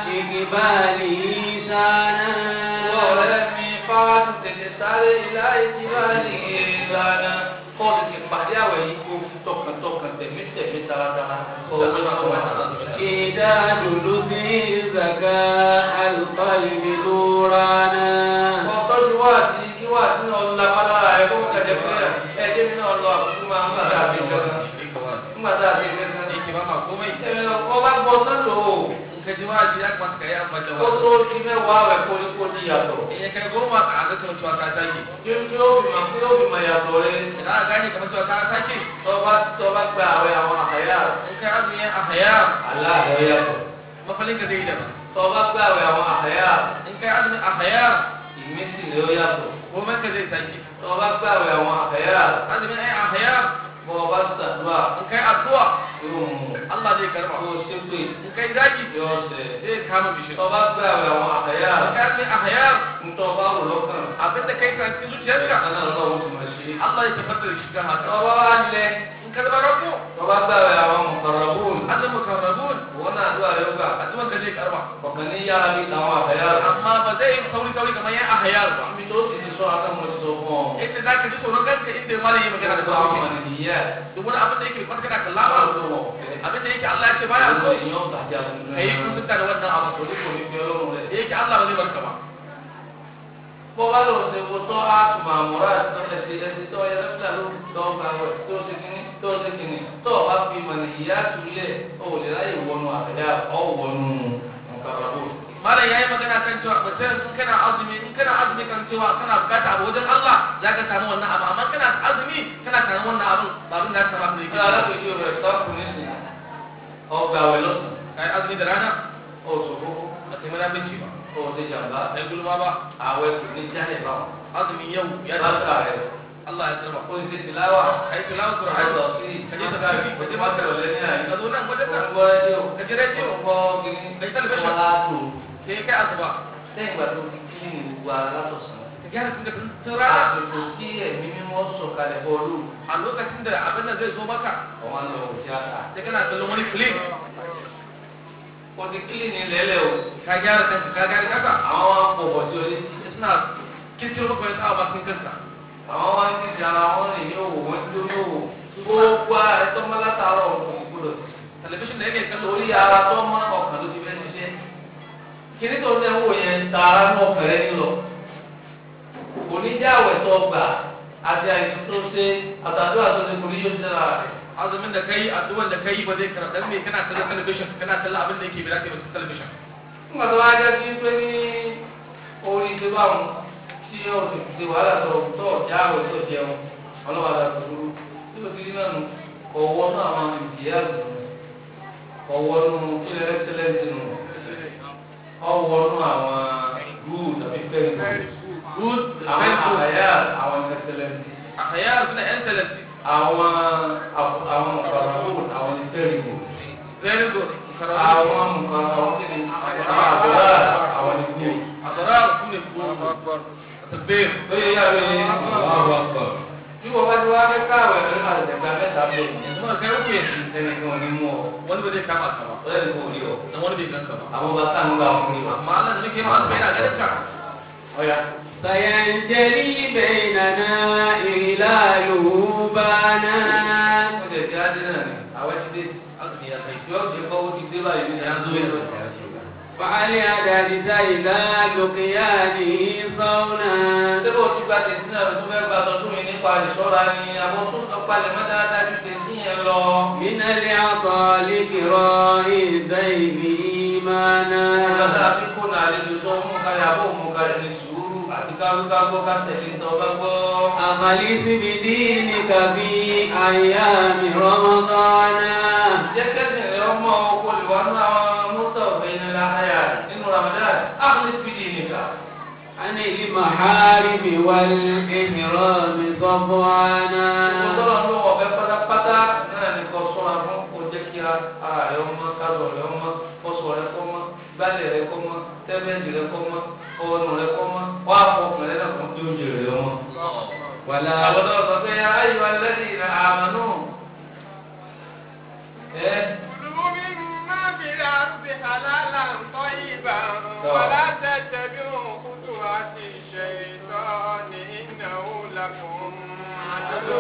إقباله ìwọ سانا ọ̀rẹ́ mi fáwọn tètè sáré ilá ìjìbá ní ìlànà kọ́ ti ti pàdé àwẹ̀ yìí kó fi tọkàntọkàn tẹ̀mítẹ̀mí taratara kọ́ ọ lọ́wọ́ wa. إعداد لذي زكاء القلب نورانا kọ́ tọ́jú wá sí kí wá sí náà la pálára ẹ̀ kó kẹ̀jẹ̀ fún ẹ̀ ẹ̀ jẹ́ mi náà lọ àbúrò máa ń gbà tá a fi kẹ́kẹ́ nígbà tá a fi kẹ́kẹ́. yake ba ma komai ẹ̀ ọ bá gbọ́ sọ́dọ̀ o. in ka ji ma ji ya kamata ka yi amfani da kó wasu tó di mẹ́wàá rẹ̀ kóríkó ní yàtọ̀. in ya kai goma a ga kamar cewa ka sake Kí ó fi mọ̀ kí ó fi mọ̀ yàtọ̀ rẹ̀. idan aka gane kamar cewa ka sake Tọ́ba tọ́ba gba àwẹ̀ àwọn àhàyà. in kai azumi a haya Aláàbẹ̀ yàtọ̀. mafalin ka zai yi daban Tọ́ba gba àwẹ̀ àwọn àhàyà. in kai azumi a haya Ìmísí rẹ̀ ó yàtọ̀. komai ka zai sake Tọ́ba gba àwẹ̀ àwọn àhàyà. azumin ai a haya Bọ́ọ̀bá sàdúrà in kai addu'a yóò mú. Allah zai karba Kó o ṣépè in kai zaki yóò ṣẹ. zai kama bishi Tọ́ba gba àwẹ̀ àwọn àhàyà. in kai azumi a haya Ntọ́ba rò lọ́kàn. abinda kai ka cikin zuciyarka Kaná lọ́wọ́ ti máa ṣe. Allah ya tabbatar da shi kan haka Tọ́ba wá lẹ. in ka zama rabu Tọ́ba gba àwẹ̀ àwọn mọ̀kànlọ́bùn. azumin karrabun Wọ́n náà àdúrà yóò gbà. azumin ka zai karba Ọ̀kan ní yára bí àwọn àhàyà. amma ba zai yi sauri sauri kamar yan a hayar ba Ibi tó ti ti sọ akẹ́kọ̀ọ́ ti sọ fún ọ. inda za ka ji tsoron kanka inda ma yi magana da Gbogbo àwọn sauki ènìyàn duk wani abin da yake kwata kana kalla ba láwọn tó wọ̀ fẹ́. abin da yake Allah ya ce baya so Àwọn èèyàn tàjà tuntun kai kun tuka da wannan abu Torí kò ní fi ọlọ́run rẹ̀. da yake Allah ba zai barka ba bọ́ bá lọ ṣe wo tọ́ á tún máa múra ẹ̀sìn ẹ̀sìn tọ́ ẹ lẹ́fíà ló tọ́ gba wẹ̀ tó ṣe kínní tó ṣe kínní tọ́ ọ bá fi mọ̀nà ìyá tulẹ̀ ó lè ráyè wọnú àbẹ̀yà ọ̀ wọnú nǹkan rẹ̀ bó. malam yayi magana kan cewa mutum in kana azumi in kana azumi kan cewa kana bukata abu wajen Allah zaka samu wannan abu amma kana azumi kana samu wannan abu ba abin da ka samu abin kí da yake alákòóso rẹ̀ sáfù nísìnyí ọgbà wẹ̀ lọ́sàn kai azumi da rana oṣù kókó ba kai mana binci ba oṣù jàmbá kai gulma ba àwẹ̀ kò ní jáde báwọn. azumin yau ya báńkà da rẹ̀ Allah ya karba ó ti ṣe tìláwà kai tilawa àìsàn Qur'ani sí ka je báńkà rẹ̀ tafsiri kò ka ti je má maka tẹ̀lé lẹ́yìn àyè. ka zo nan wajen ka Gbọ́ rédíò. ka ji rediyo Gbọ́ kìíní. Kai tẹlifíṣàn. Wọ́n á tò. sai kai asuba Lẹ́yìn ìgbà tó ti kí ni gbogbo ara látọ̀sán. ka gyara tun da tun rana Àsìkò tí ẹ̀mí mímọ́ sọ̀kalẹ̀ bọ́ọ̀lù. a lokacin da abin nan zai zo maka Àwọn lọ wò tíátà. sai kana kallon wani film Kò ti kílì ní lẹ́lẹ̀ o. ka gyara kanka ka gyara kanka Àwọn wá ń pọ̀pọ̀ sí orí. suna kirkiro maka wani abu bakin kanka Àwọn wá ń kíkì ara wọn rìn ní òwò wọn dúró ní òwò. Gbogbo ààrẹ tó mọ́ látàárọ̀ òun kò gbọdọ̀ sí. talabishin da yake kallo Orí ara tó mọ́ ọkàn ló ti fẹ́ ṣiṣẹ́. Kíní tó ń tẹ́ wò yẹn tààrà ní ọ̀fẹ́rẹ́ nílọ. Oníjàwẹ̀ tó gbà àti àìsàn tó ṣe àtàdúrà tó ṣe kò ní yóò ṣe lára rẹ̀. azumin da kai addu'an da kai ba zai karɓa dan me kana kallon talabishin kana kallon abin da yake bi zaka yi cikin talabishin nígbà tó wá jẹ́ sí pé ní orí ṣe báwọn tí ó ti ṣe wàhálà tó tó ọ̀já àwẹ̀ tó jẹun ọlọ́wàlà tó dúró tí ó ti rí náà nù ọ̀wọ́ náà àwọn ìdíyà nù ọ̀wọ́ nù kílẹ̀ ẹ́sẹ̀lẹ̀sì nù ọ̀wọ́ nù àwọn gúù tàbí fẹ́ẹ̀rì good àwọn very good àyà àwọn ẹ́sẹ̀lẹ̀sì àyà suna excellency àwọn àf- àwọn ọ̀pọ̀lọpọ̀ àwọn fẹ́ẹ̀rì gùn very good àwọn nǹkan àwọn kíni àwọn àbúrò àwọn ìgbò. adara su ne ko tabbir Oye yá mi ní àwọn àgbà. Bí wọ́n bá ti wá fẹ́ káwé ní àtẹ̀gbà mẹ́ta bẹ́ẹ̀ ni. yanzu ma kai uku yanzu Ẹnìkan ò ní mú ọ. wani ba zai kama ka ba Ọ̀rẹ́ nìkan ò ní ọ. dan wani bai ganka ba Àwọn bá sáà ń gbà fún mi wá. amma Allah da nake ma azumi yana ganin ka Ọ̀ya. سينجلي بيننا إهلاله بانا Ó jẹ̀ kí á dé náà ni. Àwọn ti dé. azumi ya kai Yóò ti kọ́ ó ti dé báyìí ní Ya zo ìyá yanzu. فعليدك إلى لقيانه صونا Ṣé bó ti gba tẹ̀sí náà tó fẹ́ gba tọdún yìí nípa ìṣọ́ra ni àwọn tó ń palẹ̀ mọ́ dáadáa ju tẹ̀sí yẹn lọ. من العطاء لكراء الزيف إيمانا Ìgbàdá fi kó nà àlejò tó mú kalẹ̀ àbó mú kalẹ̀ ní sùúrù àti káwíkágbó ká tẹ̀lé tó bá gbọ́. أخلص بدينك في أيام رمضان Jẹ́ kẹ́sìn rẹ̀ ọmọ oko lè wá ní àwọn mọ́tò ọ̀gbìn ní láyà nínú Ramadan. Áfíìsì fìdí nìkan. عن المحارم والإحرام صفوانا Ìfọ̀sọ́rọ̀ ló wọ̀ fẹ́ pátápátá náà ní kò sọ́ra fún kò jẹ́ kí ara rẹ̀ ọmọ, kásọ̀ rẹ̀ ọmọ, kọ́sọ̀ rẹ̀ kọ́ mọ́, gbálẹ̀ rẹ̀ kọ́ mọ́, tẹ́bẹ̀ẹ́dì rẹ̀ kọ́ mọ́, ọ̀nù rẹ̀ kọ́ mọ́, wá fọkàn rẹ̀ náà fún kí oúnjẹ rẹ̀ ọmọ. ولا Àbọ̀dọ̀ sọ pé ayọ̀ alẹ́dì ìrìn àmànú. Ẹ كلوا مما في الأرض حلالا طيبا ولا تتبعوا خطوات الشيطان إنه لكم عدو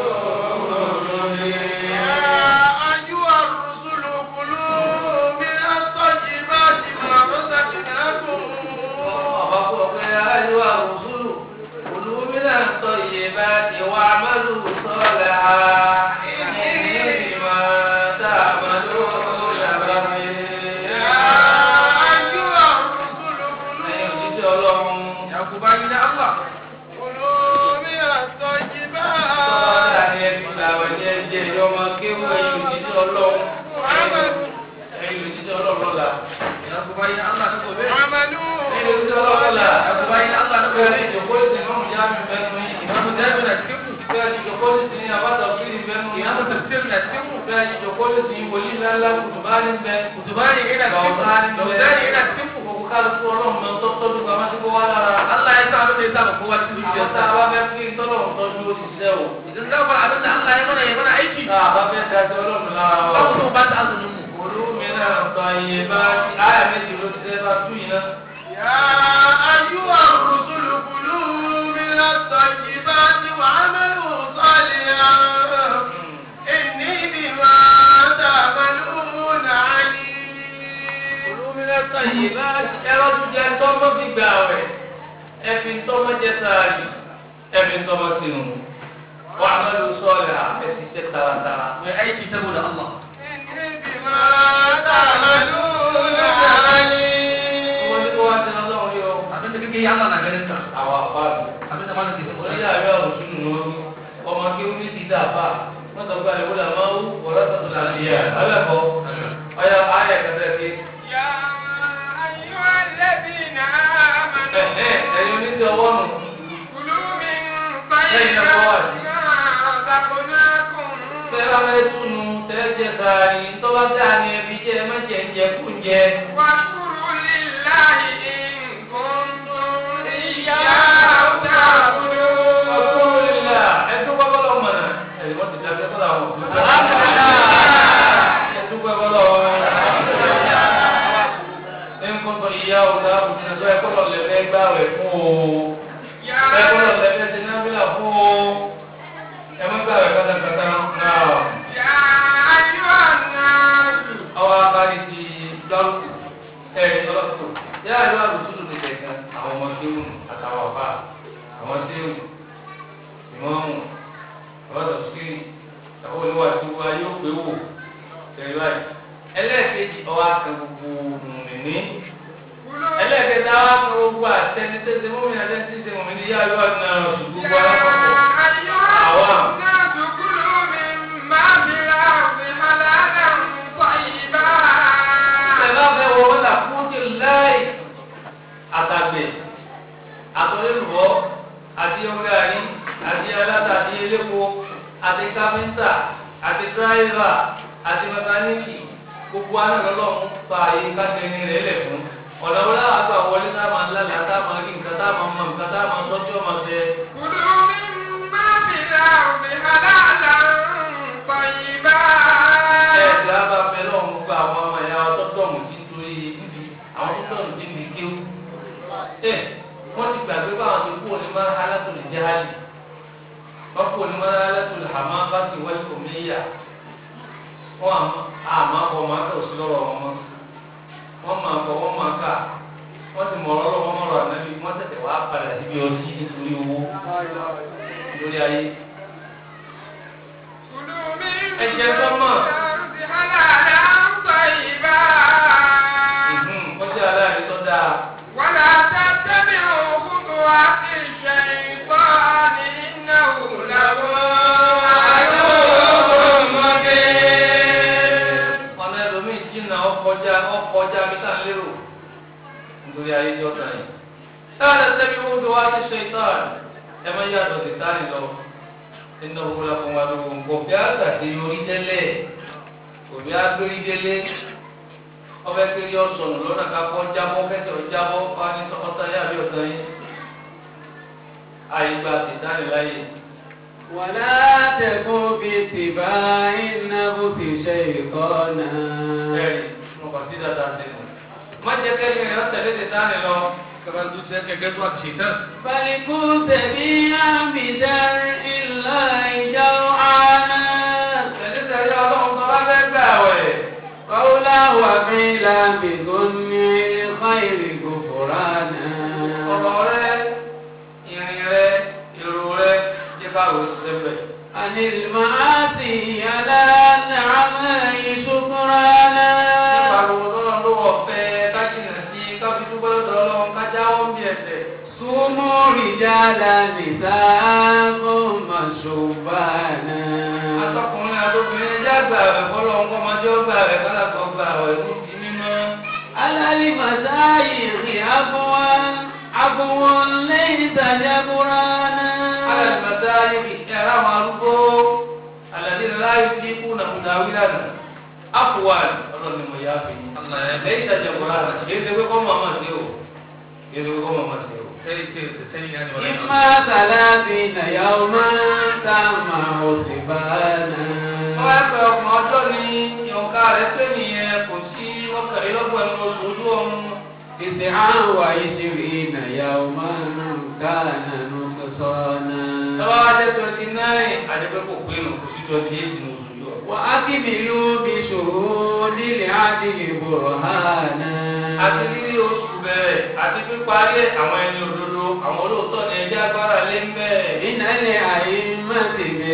يا أيها الرسل كلوا من الطيبات ما رزقناكم ọ̀bá kọ̀ pé ayọ̀ àrùsùlù olùmílà ń tọ́ iye bá ti wá àmàlù sọ́ọ̀lẹ̀ ha. Ìní ìmọ̀ tá a máa lò yàrá mi. يا أيها الرسل Ẹ̀yin كلوا òjíṣẹ́ Ọlọ́run. ya ku bayi na Allah كلوا من Sọ́ọ̀lẹ̀ الطيبات ni ẹbí làwọn ẹni ẹjẹ́ ìyọ́mọ kéwù ẹ̀yin òjíṣẹ́ Ọlọ́run. وعملوا Ẹ̀yin òjíṣẹ́ Ọlọ́run lọ́la. ya ku bayi na Allah na gobe عملوا Ẹ̀yin òjíṣẹ́ Ọlọ́run lọ́la. ya ku bayi na Allah na Bẹ́ẹ̀ gobe ni ìjòkó ìsìn náà mú jáde bẹ́ẹ̀ nù yìí. imamu jami'a na cikin ku Bẹ́ẹ̀ ni ìjòkó ìsìn ní àbátà fíìlì bẹ́ẹ̀ nù yìí. imamu tafsir na cikin ku Bẹ́ẹ̀ ni ìjòkó ìsìn wòlíì ńláńlá kùtùbá ní bẹ́ẹ̀. kutubani ina cikin ku lauzani ina cikin ku Gbogbo kálukú ọlọ́run mọ tó tọ́jú pamọ́ sí kó wá lára. Allah ya sa abin da ya sa ba kowa cikin Àwọn tá zuciyarsa a bá fẹ́ kí tọ́lọ́run tọ́jú ó ti ṣiṣẹ́ o. idan za mu abin da Allah ya mana ya mana aiki Tá a bá fẹ́ dájọ́ ọlọ́run lára ba wa. mu so ba ta azumin mu Olúmínà tọ́ iye bá ti áyà méjì ló ti ṣe bá tú yìí náà. يا أيها الرسل كلوا من الطيبات وعملوا صالحا إني بما تعملون عليم Olúmínà tọ́ iye bá ti ẹ̀rọ tún jẹ tọ́ mọ́ fi gbà wẹ̀. ẹ̀fì ntọ́mọ jẹ sáárì ẹ̀fì ntọ́mọ sínú wà á mẹ́lú sọ́ọ̀lì à ẹ̀sì ṣe taratara. mai aiki saboda Allah إني بما تعملون عليم wọ́n ní kó wá sí ọlọ́run yọ abin da kake yi Allah na ganin ka àwọn àpáàdù. abin da malam ke faɗa oníyà rẹ̀ ọ̀rọ̀ sínú lórí ọmọ kí ó ní ti dà bá wọ́n sọ pé àlewó là máa wú wọ́rọ́ sọ̀tún là ń yẹ abẹ́kọ̀ ọ̀yà ayẹ̀ kẹsẹ̀ sí. يا أيها الذين ẹ̀hẹ́ آمنوا ẹ̀yin oníṣẹ́ ọwọ́ nù. كلوا من Lẹ́yìn náà طيبات wọ́n ما رزقناكم tẹ́lá fẹ́ túnu tẹ́jẹ sàárì tọ́ba dá ní ẹbí jẹ́ ẹ má jẹ́ ń jẹ kú ń jẹ. واشكروا لله إن كنتم إياه تعبدون Alhamdulillah, ẹdún gbọ́dọ̀ lọ mọ̀nà. Ẹ̀yìn wọ́n ti dá ẹgbẹ́ sọ́dọ̀ àwọn òṣèlú. Ẹdún gbọ́dọ̀ lọ. Ní nǹkan tó yíyá ọ̀gá àbùkù náà ẹ̀kọ́ lọ lẹ́fẹ́ gbá rẹ̀ fún o. يا Ẹ̀kọ́ lọ lẹ́fẹ́ ti nábìlà fún o. Ẹ má gbá rẹ̀ pátápátá náà. يا أيها الناس Àwọn akárí ti dárúkù. Ẹ̀yìn ọlọ́sùn. Yá ìlú àbùsùlù ti tẹ̀kan àwọn ọmọ kéwù àtàwọn ọ̀fà àwọn séwù ìmọ̀ọ́mù ọ̀rọ̀ sí àwọn olùwà tí wọ́n yóò pé wò tẹ̀lé báyìí. ẹlẹ́ẹ̀kejì ọwọ́ akẹ́ gbogbo mùmìnì. كلوا ẹlẹ́ẹ̀kẹta wá fún gbogbo àtẹnitẹ́sẹ̀ mọ́mìnì àtẹnitẹ́sẹ̀ mọ́mìnì yá yọ ọ̀nà ṣùgbọ́n يا gbogbo alákọ̀ọ́kọ́. أيها عوام. الناس كلوا مما في الأرض حلالا طيبا Ìṣẹ̀lá fẹ́ wọ wọ́n là fún ti láì àtàgbẹ̀ àtọ̀lẹ́lùbọ́ àti ọ̀gáàrí àti aláta àti elépo àti káfíńtà àti dráìvà àti mẹkáníìkì gbogbo anáàlọ́lọ́mú fa àyè kájẹni rẹ̀ lẹ̀ fún ọ̀nà wọn láwọn àgbà wọlé tá a máa lálẹ́ tá a máa rí nǹkan tá a máa mọ nǹkan tá a máa tọ́jú ọmọ ṣe. كلوا مما في الأرض حلالا طيبا ẹ̀ẹ́dì àbá fẹ́ lọ́wọ́ gba àwọn ọmọ ẹ̀yà ọtọ́tọ́mù tí ń torí níbi àwọn tọ́tọ́mù tí ń di kéwù. ẹ wọ́n ti gbàgbé báwọn ti kú òní máa hálàtò lè jẹ́ hálì wọ́n kú òní máa hálàtò lè hàmá bá ti wáyé òmíyà wọ́n àmọ́ àbọ̀ máa kà òsì lọ́rọ̀ wọn mọ́ wọ́n máa bọ̀ wọ́n máa kà wọ́n ti mọ̀ ọ́rọ́ wọn mọ̀rọ̀ ànábi wọ́n tẹ̀tẹ̀ wá padà síbi ọtí nítorí owó lórí ayé. كلوا مما Ẹ jẹ sọ́mọ̀. في الأرض حلالا طيبا ìhùn wọ́n ti aláàrí tó dáa. ولا تتبعوا خطوات الشيطان إنه لكم عدو مبين ọ̀nà ẹlòmíì jìnnà ọkọjá ọkọjá mítà lérò nítorí ayé tí ó tàn yìí. táwọn ẹsẹ̀bí wo tó wá ti ṣe ìtàn ẹ máa yàtọ̀ sí tánì lọ nínú òwúrọ̀ fún wa lóko nǹkan bí àgbàdé orí tẹ́lẹ̀ òbí agbérí délé ọbẹ̀ kiri ọ̀sọ̀nù lọ́nà kakọ́ jábọ́ kẹsẹ̀ ọ̀jábọ́ wá ní ọ̀tá yá àbí ọ̀tá yín. àyè gba sí tánì láyè. ولا تكن باتباع النفس شيطانا ẹ̀rí mo kàn sí dáadáa sí i. má jẹ́ kẹ́lẹ́ rẹ̀ ọ̀tẹ̀lé ti tánì lọ. kamar zuciyar ka gaisuwa ga shaitan بل كنت بها بدرء الله جوعانا Tẹ̀lé tẹ̀lé ọlọ́run tó bá fẹ́ gbà wẹ̀. قولا وفعلا بصنع الخير غفرانا Ọ̀rọ̀ rẹ, ìrìn rẹ, èrò rẹ, jẹ́ káwé sẹ́fẹ̀. عن المعاصي على نعمه شكرانا Nípa gbogbo tọ́lọ́ ló wọ̀ fẹ́ kájìnà sí káfí dúpẹ́ lọ́dọ̀ ọlọ́run kájáwọ́ ń bí ẹsẹ̀. صوموا رجالا نساءكم شبانا Atọ́kùnrin àtòkùnrin ẹjẹ́ àgbà rẹ̀ fọlọ́ ń kọ́mọdé ọgbà rẹ̀ kálàkọ́ gbà rẹ̀ ní ti mímọ́. على المشايخ عفوا عفوا ليس جبرانا Alẹ́ ìgbàdá yìí ẹ̀rọ àwọn arúgbó. Àlàdé láyé fi kú nàmúdàwí lánàá. Afuwan ọlọ́run ni mo yá fi yín. Allah ya lẹ́yìn ìtajà kọ́ra kìí ṣe pé kọ́ màmá ṣe o kìí ṣe pé kọ́ màmá ṣe o. sai ce da sani ya ne wala إما ثلاثين يوما تمع سبانا wọ́n á pẹ́ ọkùnrin ọjọ́ ní ìyọ̀nká rẹ̀ pé nìyẹn kò sí mọ́kànlélọ́gbọ̀n ẹnu oṣù ojú ọ̀run. تسعا وعشرين يوما كان نقصانا Tọ́wọ́ wá jẹ́ twenty nine àdébẹ́ kò pé nù kò sí twenty eight ní oṣù yọ. وأكملوا بشهود العدل برهانا Àti rírí oṣù bẹ̀rẹ̀ bẹ́ẹ̀ àti píparí ẹ̀ àwọn ẹni òdodo àwọn olóòótọ́ ni ẹjẹ́ agbára lé ń bẹ́ẹ̀. من الأئمة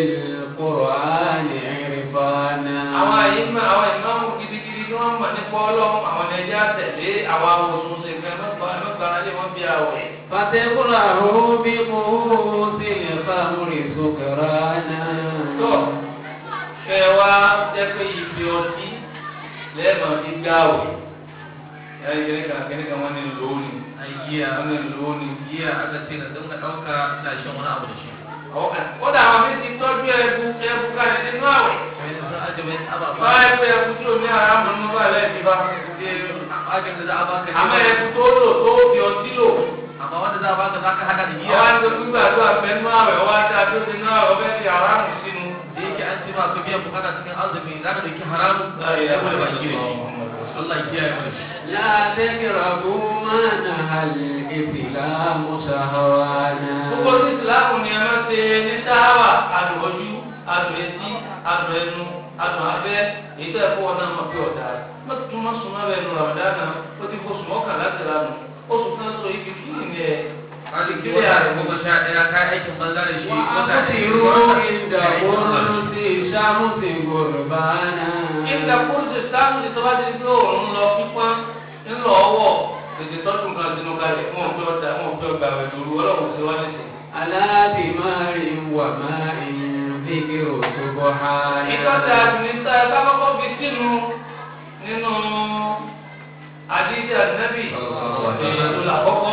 بالقرآن عرفانا àwọn àyíká àwọn ìmáàmù gidigidi tí wọ́n mọ̀ nípa ọlọ́run àwọn ni ẹjẹ́ àtẹ̀lé àwọn awòsùn ṣègbè mẹ́gbàá lé wọ́n bí àwẹ̀. فتقرأه بمؤوس الخمر سكرانا tó kẹ wá jẹ́ pé ibi ọtí lẹ́ẹ̀mọ̀ fi gbáwẹ̀. ẹ̀rí kẹ́kẹ́ kẹ́kẹ́ wọn ní lónìí a giya wọn ní lónìí. giya aka ce na dinga ɗauka ina shan wani abu da shi ó dà àwọn mi ti tọ́jú ẹbu ẹbu kalẹ̀ nínú àwẹ̀. wani sun aje wani ababa báyìí pé ẹbu tí o ní ara mọ̀ nínú bá lẹ́yìn ti bá. ajin da za a baka àmọ́ ne ẹbu tó lò tó fi ọtí lò. amma wanda za a baka za ka hada da giya àwọn àti gbígbà tó àgbẹ̀ nínú àwẹ̀ ọwọ́ àti àdóso nínú àwẹ̀ ọbẹ̀ fi aráàmù sínú. da yake an ce ma ka biyan bukata cikin azumi za ka dauki haramun ya bude baki da shi Allah ya kiyaye mu da shi لا تقربوا ما نهى الإسلام شهوانا gbogbo ní ìsìláàmù ni ẹ máa ṣe ní sáwà adùn ojú adùn etí adùn ẹnu adùn abẹ́ èyí tó ẹ̀kọ́ wọn náà mọ̀ pé ọ̀dà mọ́tò má sùn má bẹ́ẹ̀ nu ramadana ó ti fo sùn ọkàn láti lanu oṣù kan sọ ibi kí ni ẹ kaji ki wata goma sha ɗaya ka aikin banza da shi wata وأقصروا عند قرص شمس قربانا ìgbà kúrúsì sáàmù ti tọ́ bá ti di pé òun lọ pípọ́n ńlọ ọwọ́ tètè tọ́jú nǹkan sínú kalẹ̀ wọn ò fi ọ̀dà wọn ò fi ọgbà rẹ̀ lóru ọlọ́run ti wá nísìn. على ثمار وماء ذكر سبحانا ìtọ́jà àdùnnítà ẹ bá kọ́kọ́ fi sínú nínú àdídì ànábì èèyàn tó kọ́kọ́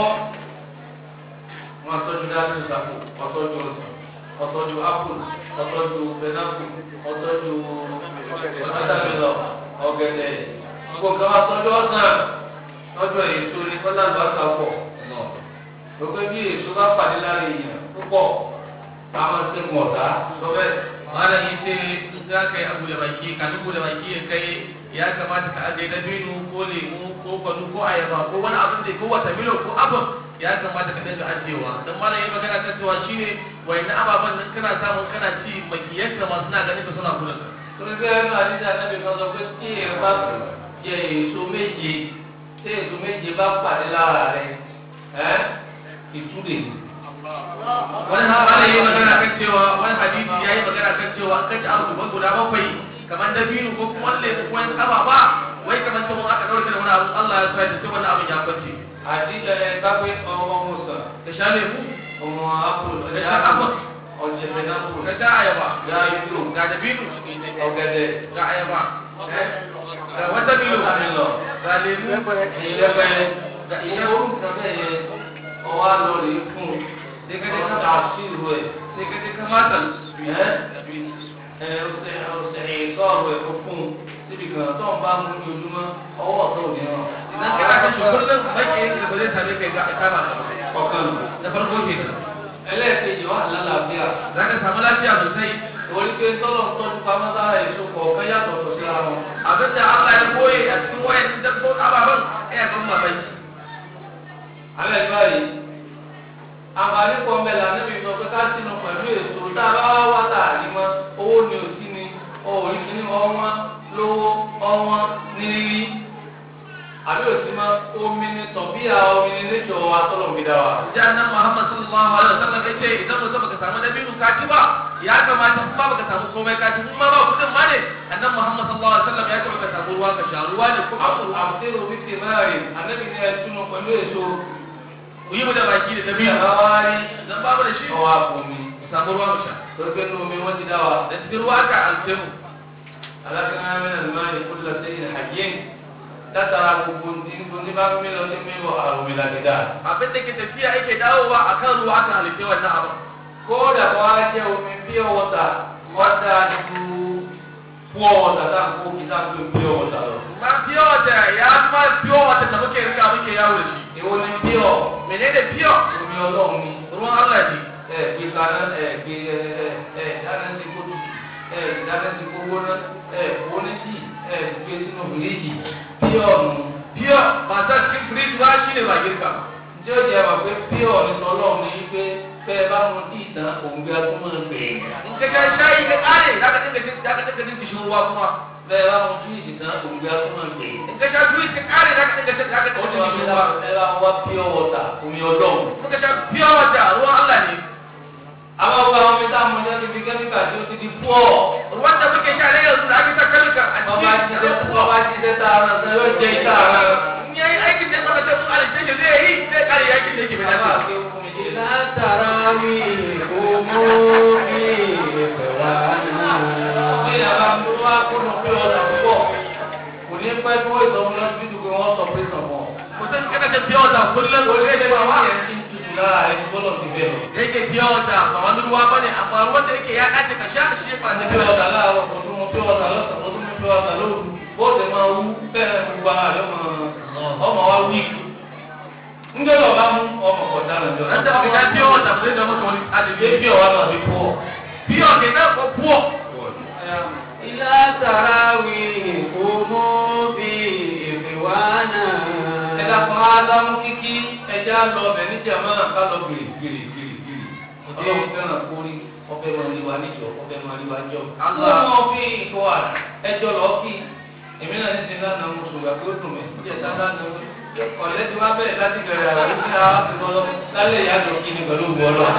wọn tọ́jú dájú sàpò wọn tọ́jú ọsàn wọn tọ́jú apple wọn tọ́jú pẹnápù wọn tọ́jú ọ̀tàmílọ̀ ọ̀gẹ̀dẹ̀ gbogbo nǹkan wọn tọ́jú ọsàn tọ́jú èso ní kọ́lá lọ́sà pọ̀ gbogbo bí èso bá pàdé lára èèyàn púpọ̀ àwọn ṣe mọ̀ ọ̀tá sọ bẹ́ẹ̀. malam ya ce in za ka yi abu da baki kafin bude baki ya kai ya kamata ka ajiye dabino ko lemu ko kwanu ko ayaba ko wani abin da ko wata milo ko abin ya kamata ka dinga ajiyewa dan malam ya magana kan cewa shine wayannan ababen nan kana samun kana ci makiyanka ma suna ganin ka suna kula ka torí bẹ́ẹ̀ náà àdídá náà bí kan sọ pé tí èèyàn bá jẹ èso méje tí èso méje bá pàdé lára rẹ ẹ ìtúlẹ̀ wani malam ya magana kan cewa wani hadisi ya yi magana kan cewa an kaci abu kuma guda bakwai kamar dabino ko kuma wani lemu ko wani ababa wai kamar cewa aka ɗauke da wani abu Allah ya sa sai wannan abin ya kwance àdídá ẹ kápẹ́ ọmọ musa ka sha lemu ọmọ apple ka sha apple ọ̀jẹ̀ pẹ̀nápù ka sha ayaba ya ìlú ga dabino ọ̀gẹ̀dẹ̀ ga ayaba ga wata bilo ọ̀tàmílọ̀ ga lemu ìlẹ́pẹ̀ ga ìyẹn iya orúkọ bẹ́ẹ̀ yẹ ọwọ́ àlọ́ rẹ̀ fún sai ka je ọ̀tà ka àṣìlú ẹ̀ sai ka je ka mata ẹ ọ̀sẹ̀ ọ̀sẹ̀ ìtọ́rọ̀ ẹ̀ fún síbi kan tó ń bá mú ní ojúmọ́ ọwọ́ ọ̀tọ̀ òní hàn. idan kana kashe kullum baki yake da ba zai same kai ga kama ka ọ̀kan lù. da farko kenan ẹlẹ́ẹ̀kejì wà lálàáfíà. za ka samu lafiya sosai orí pé tọ́lọ̀ ń tọ́jú pamọ́ sára èso kọ̀ọ̀kan yàtọ̀ tó síra wọn. abin da Allah ya koye a cikin wayan dabbo ababen ya ban mamaki alẹ́ ní báyìí àǹfààní kan bẹ̀ lànà mi sọ pé ká sínú pẹ̀lú èso tá a bá wá wá tà ní mọ́ owó ni ò sí ni òòrì kìíní ọwọ́n lówó ọwọ́n nírírí àbí òsì mọ́ omi ni tọ̀bíà omi ni níjọ atọ́lọ̀ mi dá wa. ji annan Muhammad sallallahu alaihi wasallam ya ce idan mutum baka samu dabino ka ci ba ya kamata in ba baka samu komai ka ci in ma ba kudin ma ne annan Muhammad sallallahu alaihi wasallam ya ce baka samu ruwa ka sha ruwa ne kuma ku àbùtẹ́rù mi ti máa rìn ànábì ni ẹ túnú pẹ̀lú èso ku yi mu da baki da bí dabino àbáwárí idan babu da shi ọwọ́ àpòmí ku samu ruwa mu sha torí pé nínú omi wọ́n ti dá wa. da cikin ruwa ka alce mu alákàrà mẹ́rin ní máa ní kó lọ sí ìhàjẹ́ látara gbogbo ní ní bá mi lọ sí mímọ àrùn mi láti dá. abin da ke tafiya yake dawowa akan ruwa aka halitta wannan abin kódà kó wá jẹ́ omi pure water wọ́n dáa ju pure water tá à ń kó kí tá à ń pè pure water lọ. ma fiye wata ya ma fiye wata da muke rika muke yawo da shi èwo ni pure menene fiye omi ọlọ́run ni ruwan Allah ne ẹ gbé kaná ẹ gbé ẹ ẹ ẹ dáná sí kó tutù ẹ dáná sí kó gbóná ẹ wọlé sí ẹ gbé sínú fìríjì pure nù. fiye ba sa cikin firiji ba shi ne ba girka ba tí ó jẹ́ wà pé pure ní tọ́lọ́run ni pé bẹ́ ẹ bá mu tí ìtàn òǹgbẹ atúmọ̀ gbẹ̀yìn. in ka sha shayi ka kare za ka dinga jin za ka dinga jin kishin ruwa kuma bẹ́ẹ̀ bá wọn fíìdì tán òǹgbẹ atúmọ̀ gbè. in ka sha juice ka kare za ka dinga shan za ka ó dinga ní shan wọn ruwa ẹ bá wọn wá pure water omi ọlọ́run. muka sha pure water ruwan Allah ne àwọn ọgbà àwọn mẹ́ta mọ ní ọdún bíi kẹ́míkà tí ó ti di pọ̀. ruwan da muke sha ne yanzu da ake sa kalika a ọba cikin jíjẹ ọba jíjẹ tààrà sọ yóò jẹ ìta ara. in yayi aikin da maka tafi alishe shi zai yi zai kare yakin da yake bai bàbá dace àti ohun mi jẹ. لا تراوي أموري إخوانا ní ìyàbá tó wá kúrò pé ọ̀nà púpọ̀ kò ní pẹ́ tí wọ́n ìsọ̀mù lọ sí ìdúgbò wọn sọ pé sàn wọn. mutum kana shan pure water kullum ó ko lé zai lé ba wọn wa yẹn ti ń tutù lára rẹ bọ́lọ̀ ti bẹ̀ lọ. da yake pure water ba wani ruwa bane amma ruwan da yake ya dace ka sha shi ba ní da pé pure ọ̀tà láàárọ̀ kò tún mọ pé ọ̀tà lọ́sàn-án kò tún mọ pé ọ̀tà lóru bóòdù máa wú bẹ́ẹ̀ gbogbo ara rẹ ọmọ wa wíìkì. ńgbẹ́ lọ bá mú ọmọ kọ̀ọ̀dá rẹ̀ jọ. an da baka sha pure water ba zai zama maka wani Àdìgbé adabi bí ọ̀wá náà fi pọ̀. pure kenan ko pure إلى تراوي أموري إخوانا ẹ̀dá kan ádámù kíkí ẹja lọ ọbẹ̀ níjàmá ká lọ gbèrè gbèrè gbèrè gbèrè. ọlọ́run fẹ́ràn kórí ọbẹ̀ máa rí wa níjọ ọbẹ̀ máa rí wa jọ. Allah. àwọn fi ìkọ́ wa ẹjọ́ lọ kí èmi náà ní sinmi lánàá mo sùn gbàgbé ó dùn mí ó jẹ́ sáńdá ní ọ̀lẹ́ tí wàá bẹ̀rẹ̀ láti bẹ̀rẹ̀ àrà ní ara ti lọ lálẹ́ ìyá àjọ kí ni pẹ̀lú ògbó ọlọ́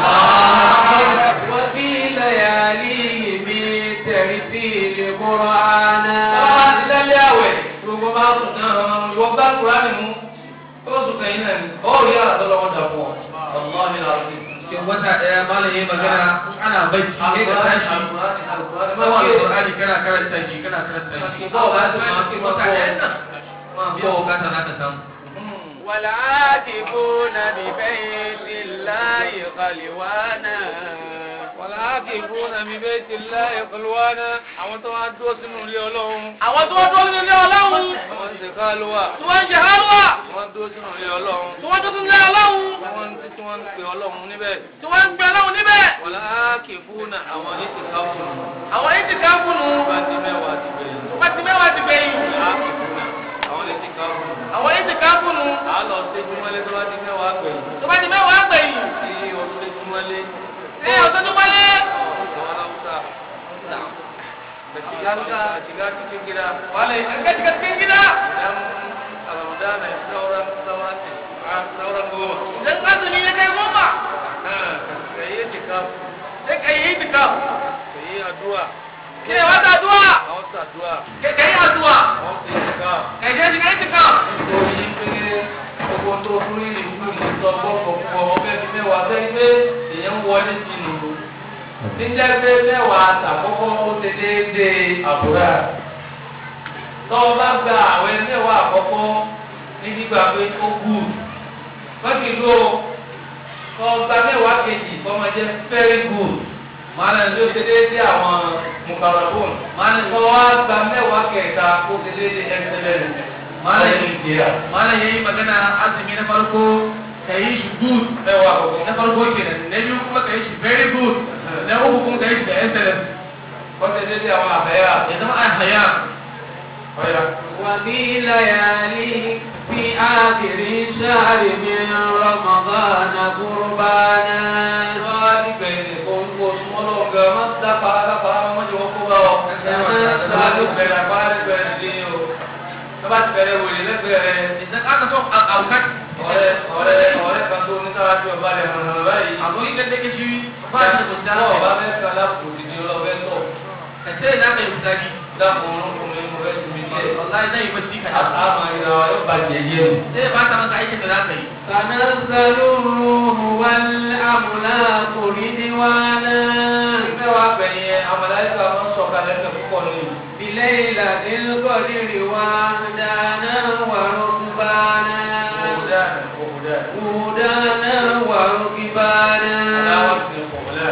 وفي ليالي بترتيل قرآنا Báwa ti lálẹ́ àwẹ̀ gbogbo bá sùn náà wọ́n bá Kúránì mú ó sùn kẹ́yìn náà ni ó rí àrà tọ́lọ́ wọn dà fún ọ. Ọ̀gbọ́n mi là ń fi. cikin wata daya malam yayi magana in ana bacci sai ka tashi Alƙur'ani, Alƙur'ani, kuma Alƙur'ani. alqur'ani kana karanta shi kana karanta shi ba ba su ma cikin wata daya nan biyan bukata za ka samu والعاكفون ببيت الله خلوانا والعاكفون ببيت الله خلوانا àwọn tó wá dúró sínú ilé Ọlọ́run àwọn tó wọ́n tó ní ilé ọlọ́run wọ́n ti kálúwà tí wọ́n ń ṣe hálùwà wọ́n dúró sínú ilé Ọlọ́run tí wọ́n tó tún lé ọlọ́run wọ́n ti tí wọ́n ń pe Ọlọ́run níbẹ̀ tí wọ́n ń gbé ọlọ́run níbẹ̀ والعاكفون àwọn yìí ti ká fún un àwọn yìí ti ká fún un bá ti mẹ́wàá ti bẹ̀rẹ̀ wọ́n ti mẹ́wàá ti gbẹ̀yìn والعاكفون àwọn yìí ti ká fún un àwọn yìí ti ká fún un àá lọ sí jumọ́lé tó bá ti mẹ́wàá gbẹ̀yìn tó bá ti mẹ́wàá gbẹ̀yìn sí ọdún lé jumọ́lé ṣé ọ̀tọ́ tó wálé àwọn aláwùsá da shiga cikin gida wale an ga shiga cikin gida idan a ramadana sauran sauran sauran goma idan azumi ya kai goma ka yi jika sai ka yi itika ka yi addu'a ke wata addu'a a wasu addu'a ke ka yi addu'a a wasu jika ka je shiga itika nítorí pé gbogbo tó fún ìlú ìlú sọ gbọ́kọ̀ fún ọ ọbẹ̀ bíi mẹ́wàá bẹ́ẹ̀ pé èèyàn ń wọlé sínú níjẹ́ pé mẹ́wàá àtàkọ́kọ́ ó ṣe déédéé àbúrà tọ́ ọ bá gba àwẹ̀ mẹ́wàá àkọ́kọ́ ní gbígbà pé ó kù bákì ló tọ́ ọ gba mẹ́wàá kejì kọ́ máa jẹ́ very good máa nà ló ṣe déédéé àwọn mukarabon máa nà tọ́ ọ gba mẹ́wàá kẹta ó ṣe déédéé excellent máa nà yìí kìíyà malam yayi magana azumi na farko ka yi shi good mẹ́wàá àkọ́kọ́ na farko kenan na biyu kuma ka yi shi very good na uku kuma ka yi shi da excellent wọ́n ṣe déédéé àwọn àbẹ́yà ya zama a haya ọ̀yà. وفي ليالي في آخر الشهر من رمضان قربانا wọ́n á dìgbà yìí kó kó súnmọ́ lọ́wọ́ gan má dápa dápa wọ́n jẹ́ wọ́n kó bá ọ. Bá a ti bẹ̀rẹ̀ àpá rẹ̀ bẹ̀rẹ̀ sí i o. Bá a ti bẹ̀rẹ̀ wòlé lẹ́gbẹ̀ẹ́ rẹ̀. idan aka so a aukat Ọ̀rẹ́ ọ̀rẹ́ ọ̀rẹ́ kan tó ní sára tí ọba rẹ̀ hàn hàn báyìí. abu idan da ke shi ba shi da kusa Ọba fẹ́ kan lápò òdìdí ọlọ́fẹ́ tọ̀. ka ce za ka yi fitsari Dákun ọkùnrin mo fẹ́ sinmi díẹ̀. wallahi zai yi bacci ka A máa yíra wa yóò bàjẹ́ yé o. zai ba ta maka aikin da za ka yi تنزل الروح والأملاك رضوانا Mẹ́wàá gbẹ̀yìn àmàlàyíkà máa ń sọ̀kalẹ̀ ẹ̀fẹ̀ púpọ̀ ní ìlú. بليلة القدر وحدانا وركبانا Òwúdà òwúdà. هدانا وركبانا Aláwọ̀ ti òwúdà.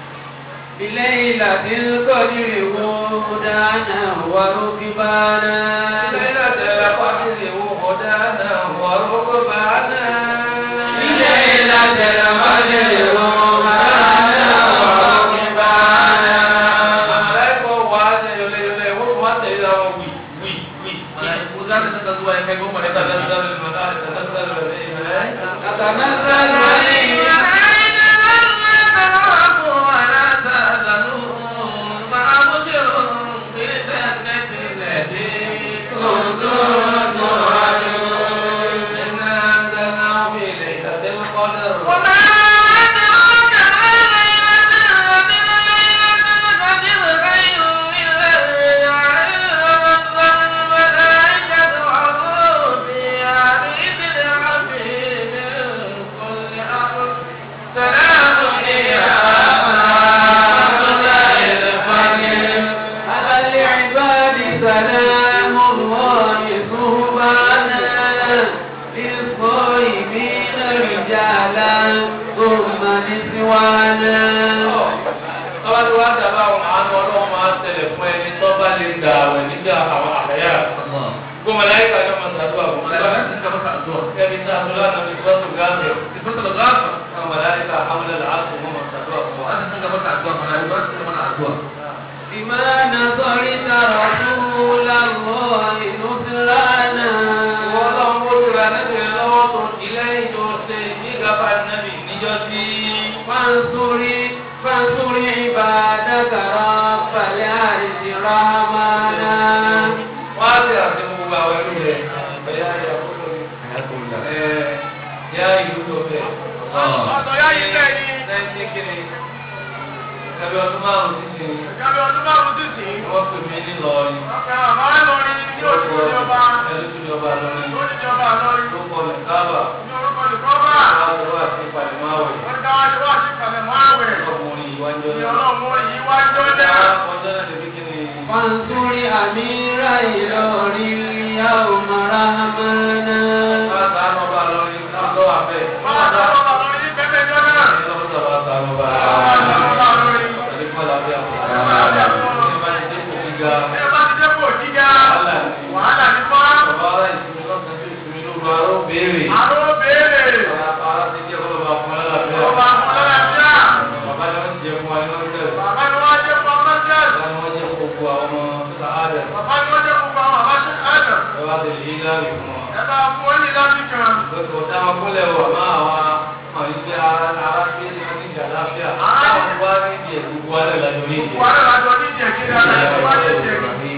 بليلة القدر هدانا وركبانا ليلة القدر هدانا وركبانا بليلة القدر هدانا وركبانا Malaikọ̀ wà á tẹ̀lé olè olè wọ́n tún wá tẹ̀lé àwọn wì wì wì. mala'iku za ka saka zuwa ya kai goma da kaza تتنزل الملائكة تتنزل الملائكة تتنزل عليهم addu'a mana yi ba su mana addu'a بما نصرت رسول الله نصرانا Ìwọ ọlọ́run ó tura níbi lọ́wọ́ tó di lẹ́yìn tó ṣe ìgbéga nàbì níjọ́ sí. فانصر فانصر عبادك رب العرش رحمنا Wọ́n á ti àti gbogbo àwọn ẹrú rẹ̀. Ẹ̀yà ìyá kúrò ní. Ẹ̀ yá ìlú tó bẹ̀. ọ̀dọ̀ yá yìí bẹ́ẹ̀ ni Lẹ́yìn kí ni? Ẹbí ọdún márùn-ún sísìn. ìjọba ọdún márùn-ún sì sí Wọ́n pè mí nílọrin. ọ̀pẹ̀ àmọ́ ẹlọrin ní oṣù ìjọba Ẹni tó jọba lọrin. ó ní ìjọba lọrin Tó kọ lẹ̀ káàbà. ní orúkọ ìkọ́bà Wọ́n á lọ́wọ́ àti ìpàdémáwẹ̀. wọ́n ká wájú wá sí kàlẹ̀mọ́ àwẹ̀ Ọkùnrin ìwájọ́ ní náà. ọlọ́run yìí wá jọ́jà Ọjọ́ náà ti fi kí ni? فانصر أمير إلوري اليوم رحمنا Bá a sàánú ọba lọrin. Lọ́wọ́ àbẹ̀. máa tọ́lọ́ bá lọrin ní pẹ́pẹ́ jọ́jà Lọ́wọ́ sàbá sàánú ọba. máa tọ́lọ́ bá lọrin Àlékún àlàáfíà fún wa. àlàáfíà fún wa. Ní bá ti dé kò gíga. bí ẹ bá ti dé kò gíga Wàhálà ni. wàhálà ní fọ́ Bàbá ara ìsinmi lọ́sàn-án sí ìsinmi lóru aró béèrè. àrò béèrè Ara ti jẹ́ kọ́ lọ́ba fún aláàfíà. ọba fúnlẹ́lẹ́fíà Bàbá ni wọ́n ti jẹ fún wa ní wọ́n tẹ̀lé. bàbá ni wọ́n jẹ́ fún ọmọ jẹ́ Bàbá ni wọ́n jẹ́ gbogbo àwọn ọmọ títà áàdẹ̀. bàbá ni wọ́n jẹ́ fún ọmọ bàbá ṣe ẹ̀dọ̀ Ẹ wá ti lè láàrin fún wọn. ẹ bá fún ó ní láti kan Lọ́kọ̀ dá wọn kúnlẹ̀ wọ̀ máa wá mọ̀ ní pé ara ara gbé ní wọn ní ìjà láfíà. Táwọn wá ní ìdí ẹ̀ gbogbo alẹ́ lájọ ní ìdí. wàhálà lájọ ní ìjẹ́ kí dára ẹ̀ wá ní ìjẹ́ kí